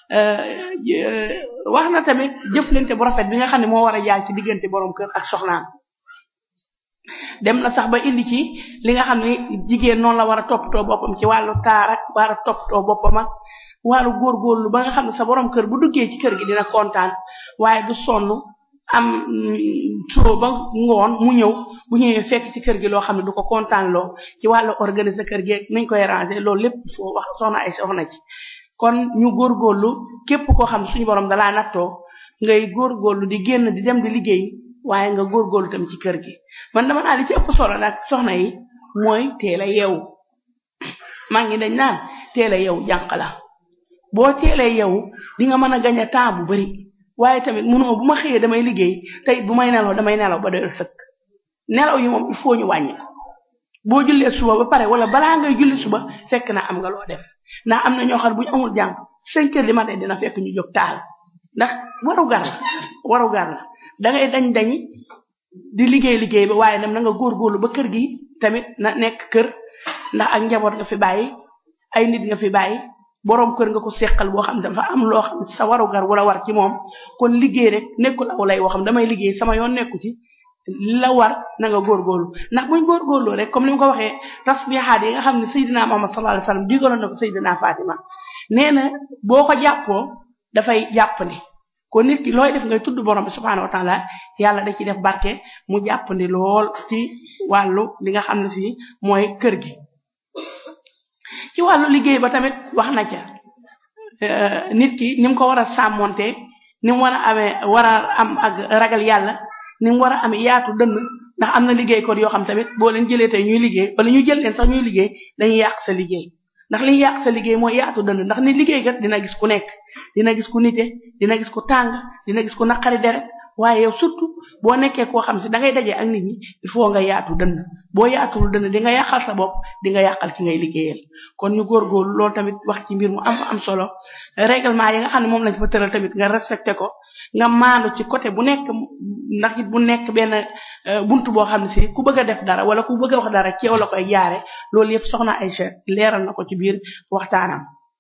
wax na tamit jëflante bu rafet bi nga xam ne moo war a jaar ci diggante borom kër ak soxnaam dem na sax ba indi ci li nga xam ne jigéen noonu la war a toppatoo boppam ci wàllu taar ak war a toppatoo boppam ak wàllu góorgóorlu ba nga xam ne sa borom kër bu duggee ci kër gi dina kontaan waaye du sonn am soo ba ngoon mu ñëw bu ñëwee fekk ci kër gi loo xam ne du ko kontaan loo ci wàllu organiser kër gi nañ koy ranger loolu lépp foo wax soxna ay soxna ci kon ñu góorgóorlu képp koo xam ne suñu borom dalaa nattoo ngay góorgóorlu di génn di dem di liggéey waaye nga góorgóorlu tam ci kër gi man dama naa li ci ëpp solo nag soxna yi mooy teel a yeewu maa ngi dañ naan teel a yeewu jànq la boo teelee yeewu di nga mën a gañ a temps bu bari waaye tamit munoo bu ma xëyee damay liggéey tey bu may nelaw damay nelaw ba doyal sëkk nelaw yi moom il faut ñu wàññi ko boo jullee suba ba pare wala balaa ngay julli suba fekk na am nga loo def ndax am na ñoo xam bu ñu amul jàng cinq heures du matin dina fekk ñu jóg taal ndax waru gar la waru gar la da ngay dañ dañi di liggéey liggéey ba waaye nam na nga góorgóorlu ba kër gi tamit na nekk kër ndax ak njaboot nga fi bàyyi ay nit nga fi bàyyi boroom kër nga ko seqal boo xam dafa am loo xam sa waru gar wala war ci moom kon liggéey rek nekkul aw lay woo xam damay liggéey sama yoon nekku ci la war na nga góorgóorlu ndax buñ góorgóorloo rek comme ni mu ko waxee tasbihaat yi nga xam ne Seydina Muhammad sallallahu alayhi wasallam digaloon na ko Seydina Fatima nee na boo ko jàppoo dafay jàppandi kon nit ki looy def ngay tudd borom bi subhaanahu wa taala yàlla da ci def barke mu jàppandi lool ci wàllu li nga xam ne si mooy kër gi ci wàllu liggéey ba tamit wax na ca nit ki ni mu ko war a sàmmonte ni mu war a amee war a am ak ragal yàlla ni mu war a amee yaatu dënn ndax am na liggéey ko yoo xam tamit boo leen jëlee tey ñuy liggéey wala ñu jël leen sax ñuy liggéey dañuy yàq sa liggéey ndax li yàq sa liggéey mooy yaatu dënn ndax ni liggéey kat dina gis ku nekk dina gis ku nite dina gis ku tàng dina gis ku naqari deret waaye yow surtout boo nekkee koo xam si da ngay dajee ak nit ñi il faut nga yaatu dënn boo yaatuwul dënn di nga yàqal sa bopp di nga yàqal ki ngay liggéeyal kon ñu góorgóorlu loolu tamit wax ci mbir mu am am solo règlement yi nga xam ne moom lañ fa tëral tamit nga respecté ko nga maandu ci côté bu nekk ndax it bu nekk benn buntu boo xam ne si ku bëgg a def dara wala ku bëgg a wax dara ci yow la koy jaare loolu yëpp soxna Aïcha leeral na ko ci biir waxtaanam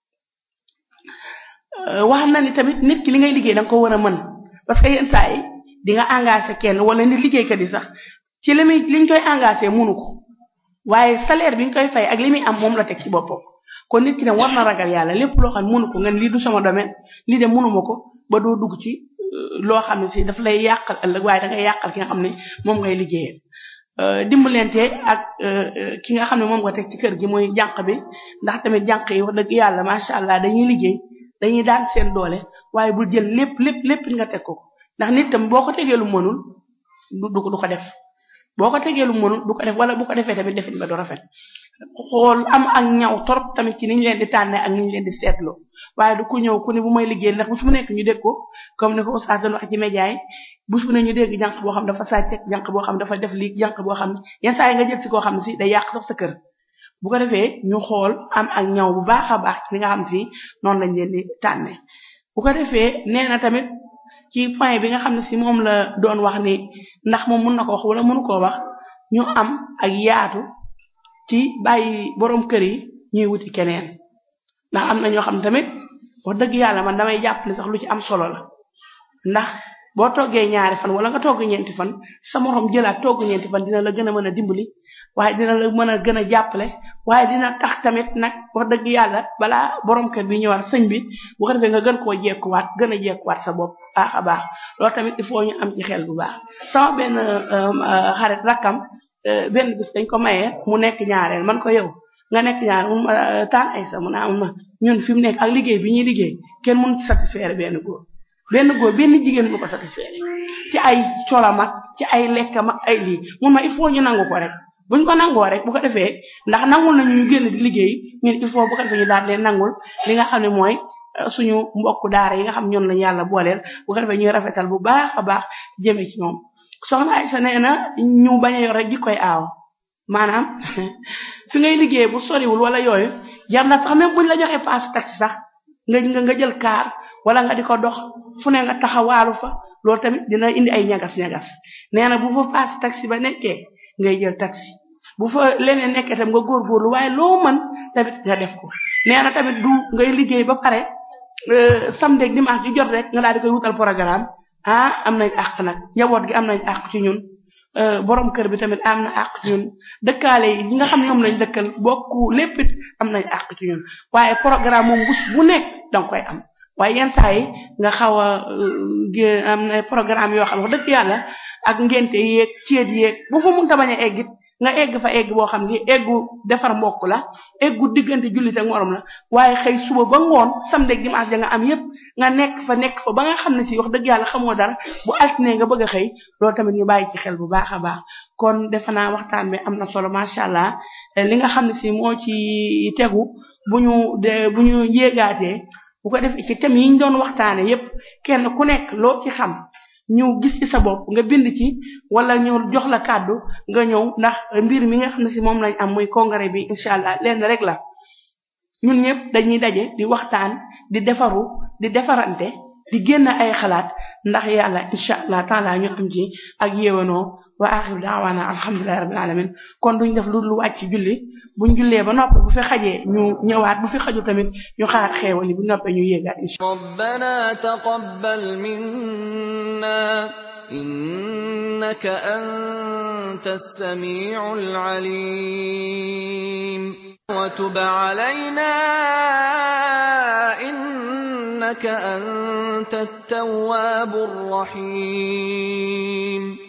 wax na ni tamit nit ki li ngay liggéey da nga ko war a mën parce que yenn saa yi di nga engagé kenn wala ni liggéeykat yi sax ci li muy liñ koy engagé munu ko waaye salaire bi nga koy fay ak li muy am moom la teg ci boppam kon nit ki ne war na ragal yàlla lépp loo xam ne munu ko nga lii du sama domaine lii de munuma ko ba doo dugg ci loo xam ne si daf lay yàqal ëllëg waaye da ngay yàqal ki nga xam ne moom ngay liggéeyal dimbalante ak ki nga xam ne moom nga teg ci kër gi mooy jànq bi ndax tamit jànq yi wax dëgg yàlla macha allah dañuy liggéey dañuy daan seen doole waaye bul jël lépp lépp lépp nga teg ko ndax nit tam boo ko tegee lu mënul du du ko def boo ko tegee lu mënul du ko def wala bu ko defee tamit defit ba du rafet xool am ak ñaw torop tamit ci niñ leen di tànnee ak niñ leen di seetloo waaye du ku ñëw ku ne bu may liggéey ndax bu su mu nekk ñu dégg ko comme ni ko oustaz doon wax ci média yi bu su ne ñu dégg jànq boo xam dafa sàcc jànq boo xam dafa def lii jànq boo xam ne yenn saa yi nga jël ci koo xam ne si day yàq sax sa kër bu ko defee ñu xool am ak ñaw bu baax a baax ci li nga xam si noonu lañ leen di tànnee bu ko defee nee na tamit ci point bi nga xam ne si moom la doon wax ni ndax moom mun na ko wax wala mënu koo wax ñu am ak yaatu ci bàyyi borom kër yi ñuy wuti keneen ndax am na ñoo xam tamit wax dëgg yàlla man damay jàpp ne sax lu ci am solo la ndax boo toggee ñaari fan wala nga togg ñeenti fan sa morom jëlaat togg ñeenti fan dina la gën a mën a dimbali waaye dina la mën a gën a jàppale waaye dina tax tamit nag wax dëgg yàlla balaa borom kër bi ñëwaat sëñ bi bu ko defee nga gën koo jekkuwaat gën a jekkuwaat sa bopp baax a baax loolu tamit il faut ñu am ci xel bu baax sama benn xarit rakkam benn bis dañ ko mayee mu nekk ñaareel man ko yow nga nekk ñaareel mun ma taan ay sa mun a am ma ñun fi mu nekk ak liggéey bi ñuy liggéey kenn mënut satisfaire benn góor benn góor benn jigéen bu ko satisfaire ci ay colam ak ci ay lekkam ak ay lii mun ma il faut ñu nangu ko rek buñ ko nangoo rek bu ko defee ndax nangul nañu ñu génn di liggéey ñun il faut bu ko defee ñu daal leen nangul li nga xam ne mooy suñu mbokku daara yi nga xam ñoom lañu yàlla booleel bu ko defee ñuy rafetal bu baax a baax jëme ci ñoom soxna Aysa nee na ñu bañ a yor rek jikkoy aaw maanaam fi ngay liggéey bu soriwul wala yooyu jar na sax même buñ la joxee paas taxi sax nga nga nga jël kaar wala nga di ko dox fu ne nga taxawaalu fa loolu tamit dina indi ay ñagas-ñagas nee na bu fa paas taxi ba nekkee ngay jël taxi bu fa leneen nekkee tam nga góorgóorlu waaye loo mën tamit nga def ko nee na tamit du ngay liggéey ba pare samedi ak dimanche ju jot rek nga daal di koy wutal programme ah am nañ àq nag njaboot gi am nañ àq ci ñun borom kër bi tamit am na àq ci ñun dëkkaale yi ñi nga xam ñoom lañ dëkkal bokku lépp it am nañ àq ci ñun waaye programme moom bus bu nekk danga koy am waaye yenn saa yi nga xaw a am na programme yoo xam wax dëgg yàlla ak ngente yeeg ceet yeeg bu fa mënta bañ a eggit nga egg fa egg boo xam ni eggu defar mbokk la eggu diggante jullit ak morom la waaye xëy suba ba ngoon samedi ak dimanche ja nga am yépp nga nekk fa nekk fa ba nga xam ne si wax dëgg yàlla xamoo dara bu altine nga bëgg a xëy loolu tamit ñu bàyyi ci xel bu baax a baax kon defe naa waxtaan bi am na solo macha allah li nga xam ne si moo ci tegu bu ñu de bu ñu yéegaatee bu ko defee ci thème yi ñu doon waxtaane yépp kenn ku nekk loo ci xam ñu gis ci sa bopp nga bind ci wala ñu jox la kàddu nga ñëw ndax mbir mi nga xam ne si moom lañ am muy congrès bi incha allah lenn rek la ñun ñëpp dañuy daje di waxtaan di defaru di defarante di génn ay xalaat ndax yàlla incha allah taala ñu am ci ak yéwanoo wa axiru daawaana alhamdulillahi rabbil alamin kon duñ def lu lu wàcc julli buñ jullee ba noppi bu fi xajee ñu ñëwaat bu fi xaju tamit ñu xaar xeewal yi bu noppee ñu yéegaat incha ربنا تقبل منا إنك أنت السميع العليم وتب علينا إنك أنت التواب الرحيم